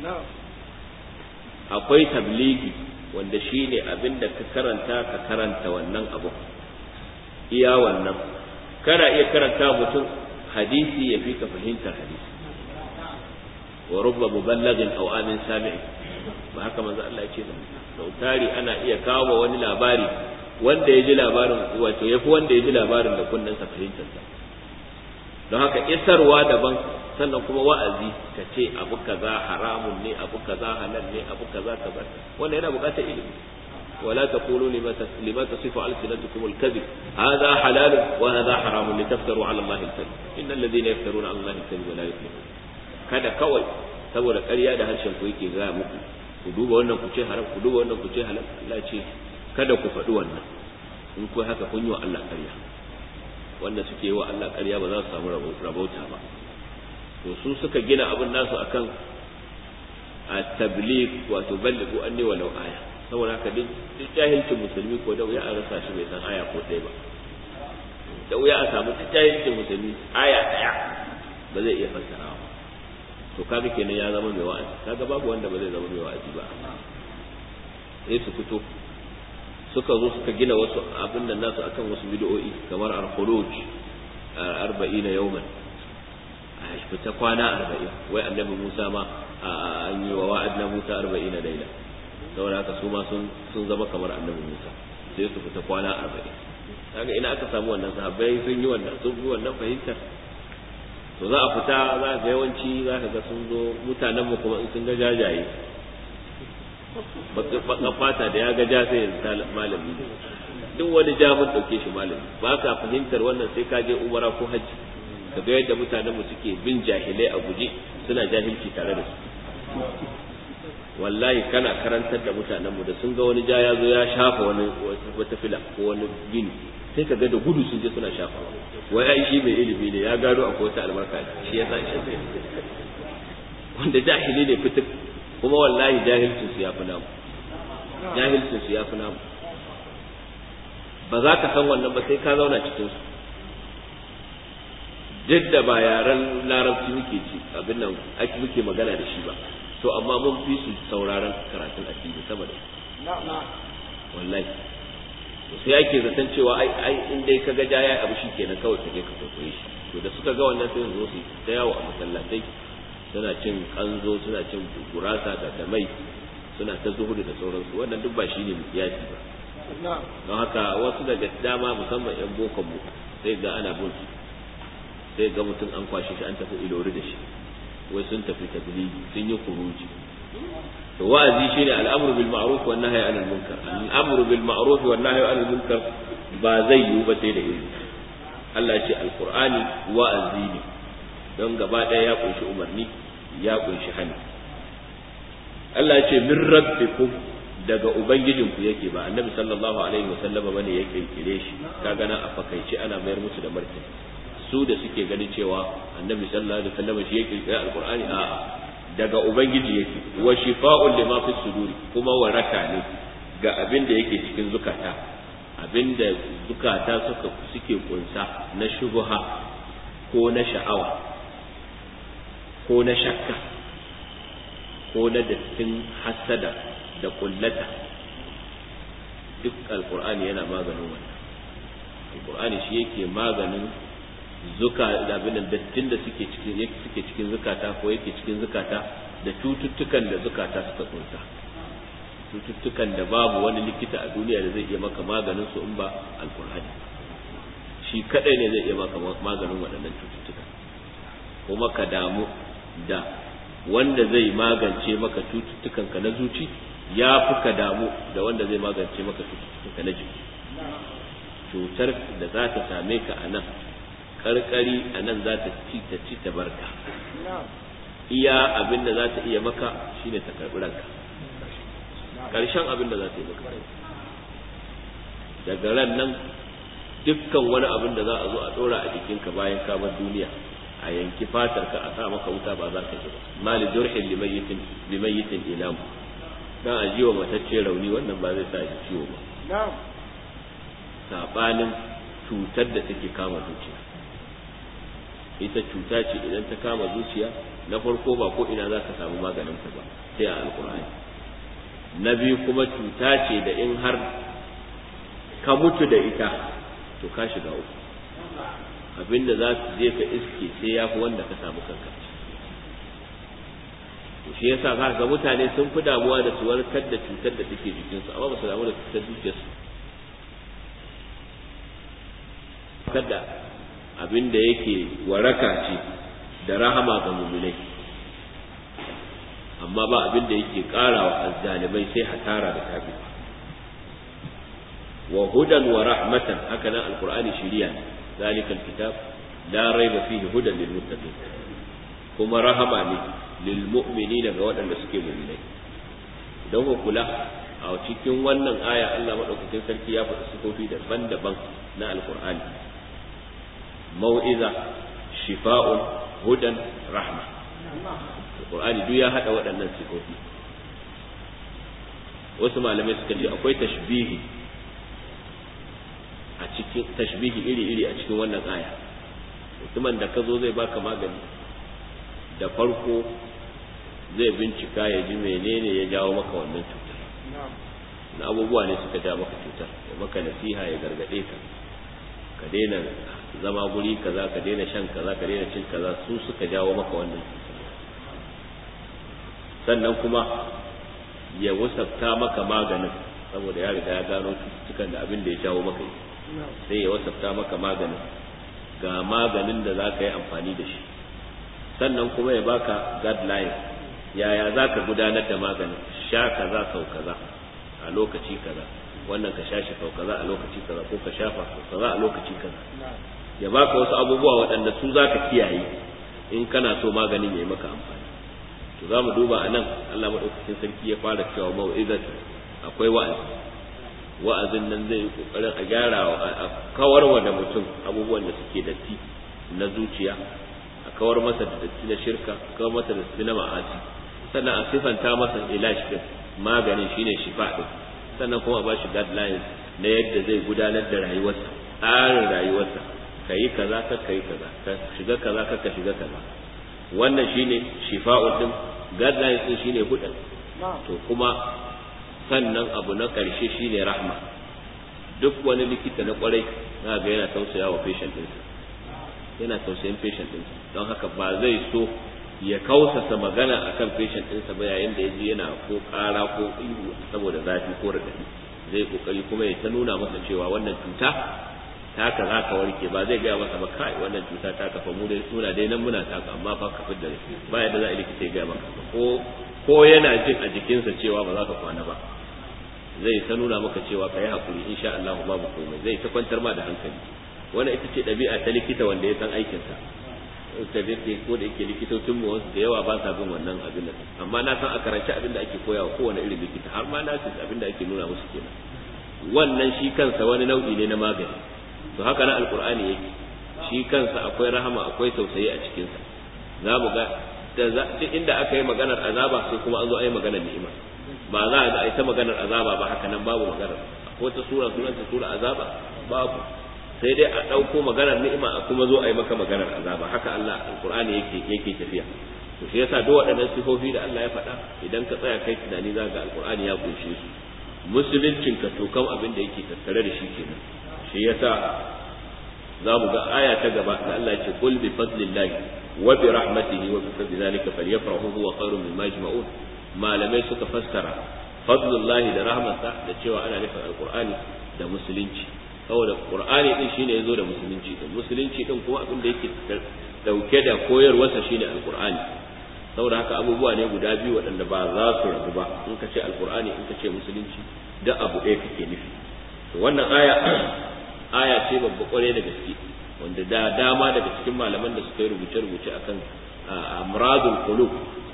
akwai tabligi wanda shine abinda ka karanta ka karanta wannan abu iya wannan kana iya karanta mutum hadisi ya fi ka fahimtar hadisi wa rubba muballagin aw amin sami'i ba haka manzo Allah ya ce ba tari ana iya kawo wani labari wanda ya ji labarin wato yafi wanda ya ji labarin da kunnensa fahimtarsa don haka isarwa daban sannan kuma wa'azi ka ce abu kaza haramun ne abu kaza halal ne abu kaza kaza wanda yana buƙatar ilimi ولا تقولوا لما لما تصف ألسنتكم الكذب هذا حلال وهذا حرام لتفتروا على الله الكذب إن الذين يفترون على الله الكذب لا يفلحون kada kawai saboda ƙarya da harshen ku yake gaya muku ku duba wannan ku ce haram ku duba wannan ku ce halal Allah ce kada ku faɗi wannan in ku haka kun yi wa Allah ƙarya wanda suke yi wa Allah ƙarya ba za su samu rabauta ba to su suka gina abin nasu akan at-tabligh wato ballighu anni walau aya saboda haka duk jahilcin musulmi ko da wuya a rasa shi bai san aya ko ɗaya ba da wuya a samu duk jahilcin musulmi aya ɗaya ba zai iya fassara ba to kaga kenan ya zama mai wa'azi kaga babu wanda ba zai zama mai wa'azi ba sai su fito suka zo suka gina wasu abin da nasu akan wasu bid'o'i kamar al-khuruj arba'ina yawman a fita kwana arba'in wai annabi Musa ma an yi wa wa'adna Musa arba'ina laila saboda haka su ma sun zama kamar annabi Musa sai su fita kwana arba'in kaga ina aka samu wannan sahabbai sun yi wannan sun yi wannan fahimtar to za a fita za ga yawanci za ka ga sun zo mutanen mu kuma in sun ga jajaye bakan fata da ya ga ja sai ya malami duk wani ja mun dauke shi malami ba ka fahimtar wannan sai ka je umara ko hajji ka ga yadda mutanen mu suke bin jahilai a guje suna jahilci tare da su wallahi kana karantar da mutanen mu da sun ga wani ja ya zo ya shafa wani wata fila ko wani gini sai ka ga da gudu sun je suna shafa wai ai shi mai ilimi ne ya gano akwai wata albarka shi ya sa shi wanda jahili ne fitik kuma wallahi jahilcin su ya fi namu jahilcin su ya fi namu ba za ka san wannan ba sai ka zauna cikin su duk da ba yaren larabci muke ci abin nan ake muke magana da shi ba to amma mun fi su sauraron karatun addini sama da wallahi to sai ake zaton cewa ai ai in dai kaga jaya abu shi kenan kawai ka je ka kwaikwaye shi to da suka ga wannan sai su zo su ta yawo a masallatai suna cin kanzo suna cin gurasa da damai suna ta zuhudu da sauransu wannan duk ba shi ne mukiyasi ba don haka wasu daga dama musamman yan bokon mu sai ga ana bin su sai ga mutum an kwashe shi an tafi ilori da shi wai sun tafi tabligi sun yi kuruji to wa'azi shine al'amru bil ma'ruf wan nahyi 'anil munkar al'amru bil ma'ruf wan nahyi 'anil munkar ba zai yiwu ba sai da ilimi Allah ya ce alqur'ani wa'azi ne don gaba ɗaya ya kunshi umarni ya kunshi hani Allah ya ce min rabbikum daga ubangijinku yake ba annabi sallallahu alaihi wasallama bane ya kirkire shi kaga nan a fakaice ana mayar musu da martani su da suke ganin cewa annabi sallallahu alaihi wasallam shi ya kirkira alqur'ani a daga ubangiji yake wa shifa'un lima fi suduri kuma waraka ne ga abin da yake cikin zukata abin da zukata suka suke kunsa na shubha ko na sha'awa ko na shakka ko na dattin hasada da kullata duk alqur'ani yana maganin wannan alqur'ani shi yake maganin zuka abin dattin da suke cikin suke cikin zukata ko yake cikin zukata da cututtukan da zukata suka kunsa cututtukan da babu wani likita a duniya da zai iya maka maganin su in ba alkur'ani shi kadai ne zai iya maka maganin waɗannan cututtuka kuma ka damu da wanda zai magance maka cututtukan ka na zuci ya fi ka damu da wanda zai magance maka cututtukan ka na jiki cutar da za ta same ka a nan karkari a nan za ta ci ta ci ta barka iya abin da za ta iya maka shine ta karbi ranka karshen abin da za ta yi maka daga ran nan dukkan wani abin da za a zo a dora a jikinka bayan ka bar duniya a yanki fatar ka a sa maka wuta ba za ka ji ba mali jurhin limayyitin limayyitin ilamu dan a jiwa matacce rauni wannan ba zai sa shi ciwo ba sabanin cutar da take kama zuciya ita cuta ce idan ta kama zuciya na farko ba ko ina za ka samu maganin ta ba sai a alkur'ani na biyu kuma cuta ce da in har ka mutu da ita to ka shiga uku abinda za su je ka iske sai ya fi wanda ka samu kanka to shi yasa za ga mutane sun fi damuwa da su warkar da cutar da take jikinsu amma ba su damu da cutar zuciyarsu kada abin da yake waraka ce da rahama ga muminai amma ba abin da yake ƙara wa azzalimai sai hasara da tabi wa hudan wa rahmatan haka nan alqur'ani shiriya ne zalika alkitab la raiba fihi hudan lil muttaqin kuma rahama ne lil mu'minina ga waɗanda suke mu'minai idan ku kula a cikin wannan aya Allah madaukakin sarki ya faɗi sifofi daban-daban na alqur'ani mau'iza shifa'un hudan rahma alqur'ani duk ya hada waɗannan sifofi wasu malamai suka ce akwai tashbihi a cikin tashbihi iri-iri a cikin wannan aya mutumin da ka zo zai baka magani da farko zai bincika ya ji menene ya jawo maka wannan cutar na abubuwa ne suka ja maka cutar ya maka nasiha ya gargade ka ka daina zama guri kaza ka daina shan kaza ka daina cin kaza su suka jawo maka wannan sannan kuma ya wasafta maka maganin saboda ya riga ya gano cututtukan da abin da ya jawo maka sai ya wasafta maka maganin ga maganin da za ka yi amfani da shi sannan kuma ya baka guideline yaya za ka gudanar da maganin sha kaza sau kaza a lokaci kaza wannan ka sha shi sau kaza a lokaci kaza ko ka shafa sau kaza a lokaci kaza ya baka wasu abubuwa waɗanda su za ka kiyaye in kana so maganin ya yi maka amfani to za mu duba a nan Allah maɗaukakin sarki ya fara cewa mau'izatu akwai wa'azi wa'azin nan zai yi ƙoƙarin a gyara a kawar wa da mutum abubuwan da suke datti na zuciya a kawar masa da datti na shirka kawar masa da datti na ma'asi sannan a sifanta masa ilash din maganin shine shifa din sannan kuma a ba shi guidelines na yadda zai gudanar da rayuwarsa tsarin rayuwarsa ka yi kaza ka ka yi kaza ka shiga kaza ka ka shiga kaza wannan shine shifa'u din guidelines din shine hudan to kuma sannan abu na ƙarshe shine rahma duk wani likita na kwarai za ga yana tausaya wa patient ɗinsa yana tausayin patient ɗinsa don haka ba zai so ya kausasa magana akan patient ɗinsa ba yayin da ya ji yana ko ƙara ko ihu saboda zafi ko raɗaɗi zai kokari kuma ya ta nuna masa cewa wannan cuta taka za ka warke ba zai gaya masa ba kai wannan cuta ta kafa mu dai muna dai nan muna taka amma fa ka fidda da ba yadda za a likita ya gaya maka ko ko yana jin a jikinsa cewa ba za ka kwana ba zai ta nuna maka cewa ka yi hakuri insha Allah babu komai zai ta kwantar ma da hankali wannan ita ce ɗabi'a ta likita wanda ya san aikinsa ta yake ko da yake likitocin mu wasu da yawa ba sa bin wannan abin nan amma na san a karanci abin da ake koyawa kowane irin likita har ma na san abin da ake nuna musu kenan wannan shi kansa wani nau'i ne na magani to haka na alkur'ani yake shi kansa akwai rahama akwai tausayi a cikinsa za mu ga duk inda aka yi maganar azaba sai kuma an zo a yi maganar ni'ima ba za a ga a ta maganar azaba ba haka nan babu maganar ko ta sura sunanta sura azaba babu sai dai a ɗauko maganar ni'ima a kuma zo a yi maka maganar azaba haka Allah alkur'ani yake yake tafiya to shi yasa duk waɗannan sifofi da Allah ya faɗa idan ka tsaya kai tunani za ga alkur'ani ya kunshe su musuluncin ka to kam abin da yake tattare da shi kenan shi yasa za mu ga aya ta gaba da Allah ya ce qul bi fadlillahi wa bi rahmatihi wa bi fadli zalika falyafrahu huwa khairun mimma yajma'un malamai suka fassara fadlullahi da rahmatsa da cewa ana nufin alqur'ani da musulunci saboda qur'ani din shine yazo da musulunci din musulunci din kuma abin da yake dauke da koyarwarsa shine alqur'ani saboda haka abubuwa ne guda biyu waɗanda ba za su rabu ba in ka ce alqur'ani in ka ce musulunci da abu ɗaya kake nufi to wannan aya aya ce babba kware da gaske wanda da dama daga cikin malaman da suka yi rubuce-rubuce akan amradul qulub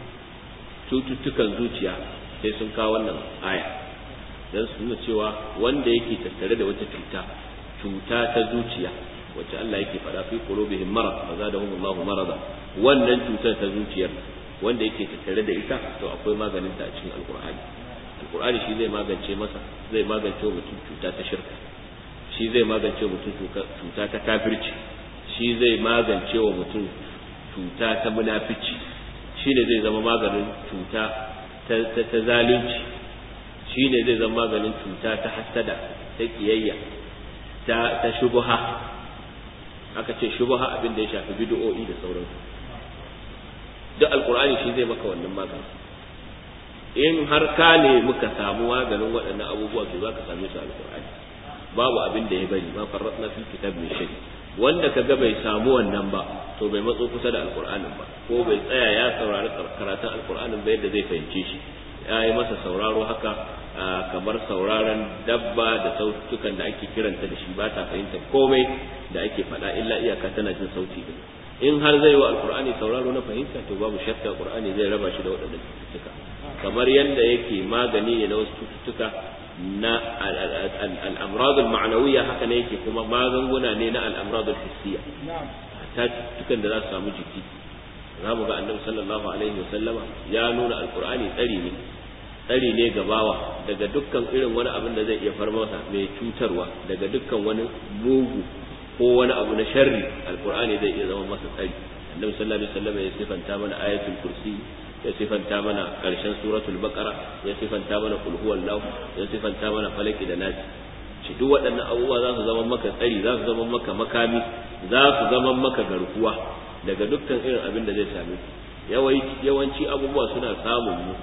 cututtukan zuciya sai sun kawo wannan aya dan su nuna cewa wanda yake tattare da wata cuta cuta ta zuciya wacce Allah yake faɗa fi qulubihim marad fa zadahum Allahu marada wannan cutar ta zuciyar wanda yake tattare da ita to akwai maganin ta a cikin alqur'ani alqur'ani shi zai magance masa zai magance wa mutum cuta ta shirka shi zai magance wa mutum cuta ta kafirci shi zai magance wa mutum cuta ta munafici shi ne zai zama maganin cuta ta zalunci shi ne zai zama maganin cuta ta hassada ta kiyayya ta shubuha aka ce shubuha abin da ya shafi bid'o'i da sauransu duk alkur'ani shi zai maka wannan magani in har ka ne muka samu maganin waɗannan abubuwa to za ka same su alkur'ani babu abin da ya bari ma farratna fi kitab min shay wanda kaga bai samu wannan ba to bai matso kusa da alkur'anin ba ko bai tsaya ya saurari karatun alkur'anin ba yadda zai fahimce shi ya yi masa sauraro haka kamar sauraron dabba da sautukan da ake kiranta da shi ba ta fahimta komai da ake faɗa illa iyaka tana jin sauti din in har zai wa alkur'ani sauraro na fahimta to babu shakka alkur'ani zai raba shi da waɗannan cututtuka kamar yadda yake magani ne na wasu cututtuka na al'amradul ma'anawiya haka ne yake kuma magunguna ne na al'amradul hissiya ta cututtukan da za su samu jiki za mu ga annabi sallallahu alaihi wa sallama ya nuna alkur'ani tsari ne tsari ne ga bawa daga dukkan irin wani abin da zai iya far masa mai cutarwa daga dukkan wani mugu ko wani abu na sharri alkur'ani zai iya zama masa tsari annabi sallallahu alaihi wa sallama ya sifanta mana ayatul kursi ya sifanta mana ƙarshen suratul baqara ya sifanta mana kul huwallahu ya sifanta mana falaki da nasi shi duk waɗannan abubuwa za su zama maka tsari za su zama maka makami za su zama maka garkuwa daga dukkan irin abin da zai same ku yawanci abubuwa suna samun mu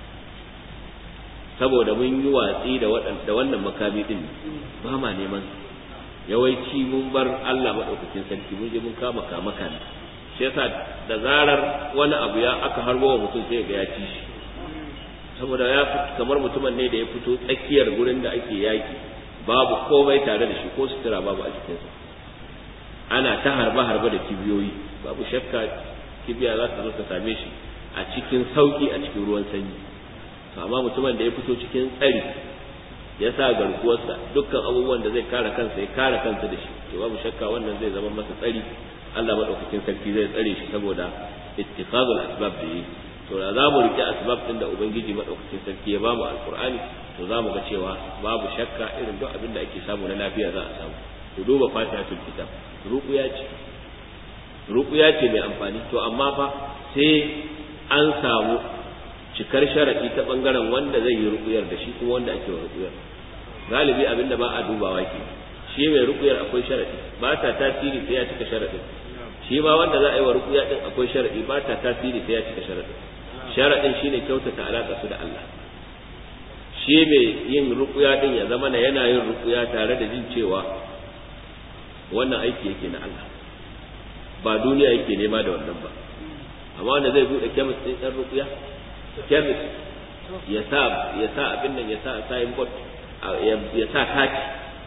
saboda mun yi watsi da wannan makami din ba ma neman yawanci mun bar Allah maɗaukakin sarki mun je mun kama kama kame shi yasa da zarar wani abu ya aka harbo wa mutum sai ga ya ci shi saboda ya kamar mutumin ne da ya fito tsakiyar gurin da ake yaki babu komai tare da shi ko sutura babu a jikinsa ana ta harba harba da kibiyoyi babu shakka kibiya za ta zo ta same shi a cikin sauki a cikin ruwan sanyi to amma mutumin da ya fito cikin tsari ya sa garkuwarsa dukkan abubuwan da zai kare kansa ya kare kansa da shi to babu shakka wannan zai zama masa tsari Allah madaukakin sarki zai tsare shi saboda ittikhadul asbab da yi to da za mu rike asbab din da ubangiji madaukakin sarki ya bamu alqur'ani to za mu ga cewa babu shakka irin duk abin da ake samu na lafiya za a samu ku duba fatihatul kitab ruqya ce ruqya ce mai amfani to amma fa sai an samu cikar sharadi ta bangaren wanda zai yi ruqyar da shi kuma wanda ake wa ruqyar galibi abinda ba a dubawa ke shi mai ruqyar akwai sharadi ba ta tasiri sai ya cika sharadin shi ma wanda za a yi wa ruqya din akwai sharadi ba ta tasiri sai ya cika sharadin sharadin shine kyautata alaka su da Allah shi mai yin ruqya din ya zama na yana yin ruqya tare da jin cewa wannan aiki yake na Allah ba duniya yake nema da wannan ba amma wanda zai bude kemis din dan ruqya kemis ya sa ya sa abin nan ya sa signboard ya sa kati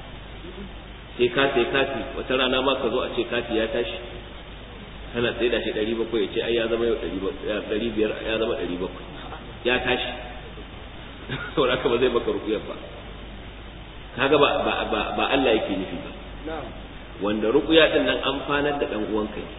sai ka sai kati wata rana ma ka zo a ce kati ya tashi kana tsaye da shi ɗari bakwai ya ce ai ya zama yau ɗari biyar ya zama ɗari bakwai ya tashi saboda haka ba zai maka rukuyar ba kaga ba ba ba Allah yake nufi ba wanda rukuya din nan amfanar da dan uwanka ne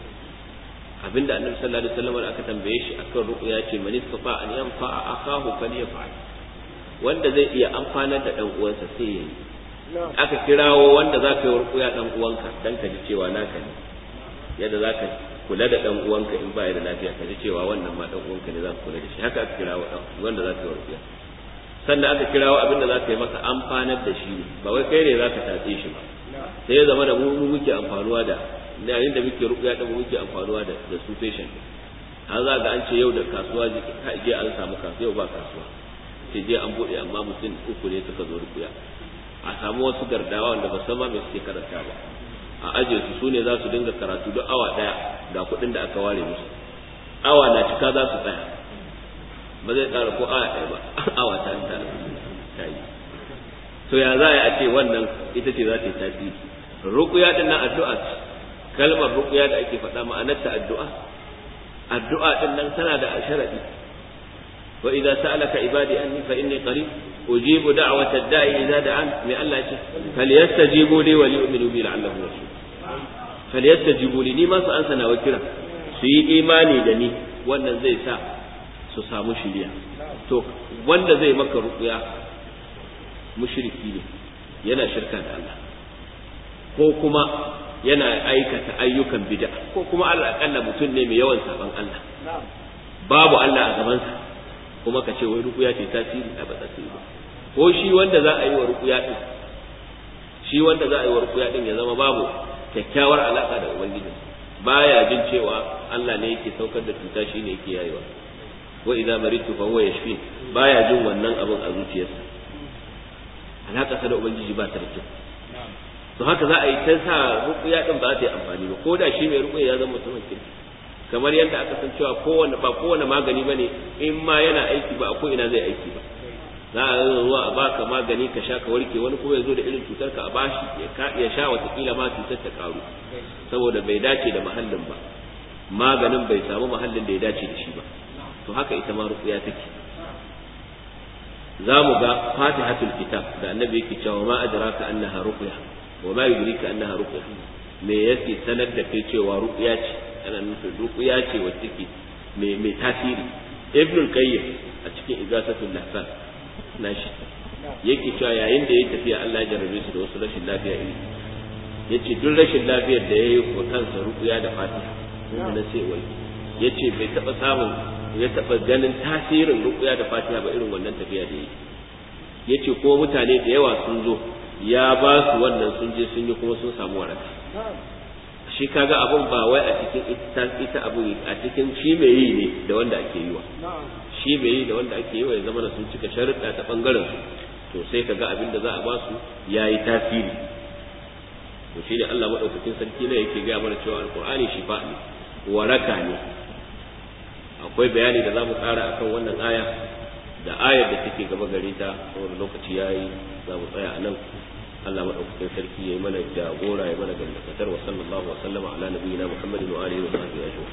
abinda annabi sallallahu alaihi wasallam aka tambaye shi akan rukuya ce man istata an yanfa akahu falyaf'al wanda zai iya amfanar da dan uwansa sai yayi aka kirawo wanda za ka yi rukuya dan uwanka dan ka ji cewa naka ne yadda za ka kula da dan uwanka in ba ya da lafiya ka ji cewa wannan ma dan uwanka ne za ka kula da shi haka aka kirawo dan wanda za ka yi rukuya sannan aka kirawo abin da za ka yi masa amfanar da shi ne ba wai kai ne za ka tatse shi ba sai ya zama da mu muke amfanuwa da yayin da muke rukuya da mu muke amfanuwa da da su patient har za ga an ce yau da kasuwa je an samu kasuwa yau ba kasuwa sai je an bude amma mutum uku ne suka zo rukuya a samu wasu gardawa wanda ba san ma me suke karanta ba a aje su sune za su dinga karatu duk awa daya ga kuɗin da aka ware musu awa na cika za su tsaya ba zai tsara ko awa ɗaya ba awa ta ta yi to ya za a ce wannan ita ce za ta yi tasiri rukuya din nan addu'a ce kalmar rukuya da ake faɗa ma'anar ta addu'a addu'a din nan tana da sharadi wa idza sa'alaka ibadi anni fa inni qarib ujibu da'wata ad-da'i idza da'an mai Allah ya ce falyastajibu li wa liyu'minu bi la'allahum yarshudun falyastajibu li ni ma su ansa na kira su yi imani da ni wannan zai sa su samu shiriya to wanda zai maka rukuya mushriki ne yana shirka da Allah ko kuma yana aikata ayyukan bid'a ko kuma Allah akalla mutum ne mai yawan saban Allah babu Allah a gabansa kuma ka ce wai rukuya ce tasiri a ba tasiri ba ko shi wanda za a yi wa rukuya din shi wanda za a yi wa rukuya din ya zama babu kyakkyawar alaka da ubangiji baya jin cewa Allah ne yake saukar da cuta shi ne yake yayewa wa idza maritu fa huwa yashfi baya jin wannan abin a zuciyarsa alaka sa da ubangiji ba ta da kyau to haka za a yi ta sa rukuya din ba ta yi amfani ba ko da shi mai rukuya ya zama mutumin kirki kamar yadda aka san cewa kowane ba kowane magani bane in ma yana aiki ba a ko ina zai aiki ba za a zo zuwa a baka magani ka sha ka warke wani kuma ya zo da irin cutar ka a bashi ya sha watakila ma cutar ta karu saboda bai dace da mahallin ba maganin bai samu mahallin da ya dace da shi ba to haka ita ma rukuya take za mu ga fatihatul kitab da annabi yake cewa ma adraka annaha ruqya wa ma yudrika annaha ruqya me yake sanar da kai cewa ruqya ce ana nufin ruqya ce wacce take me me tasiri ibn qayyim a cikin igasatul lahsan nashi yake cewa yayin da ya tafiya Allah ya jarrabe shi da wasu rashin lafiya iri yace duk rashin lafiyar da yayi ko kansa ruqya da fatiha na sai wai yace bai taba samun ya taba ganin tasirin ruqya da fatiha ba irin wannan tafiya da yake yace ko mutane da yawa sun zo ya ba su wannan sun je sun yi kuma sun samu waraka shi kaga abun ba wai a cikin ita ita abu a cikin shi mai yi ne da wanda ake yi wa shi mai yi da wanda ake yi wa ya zama da sun cika sharuɗa ta bangaren su to sai kaga abin da za a ba su yayi tasiri to shi ne Allah madaukakin sarki ne yake ga mana cewa alqur'ani shifa ne waraka ne akwai bayani da za mu ƙara akan wannan aya da ayar da take gaba gare ta saboda lokaci yayi za mu tsaya a nan Allah madaukakin sarki yayi mana jagora ya mana gamdakatar wa sallallahu wa sallama ala nabiyina Muhammadin wa alihi wa sahbihi ajma'in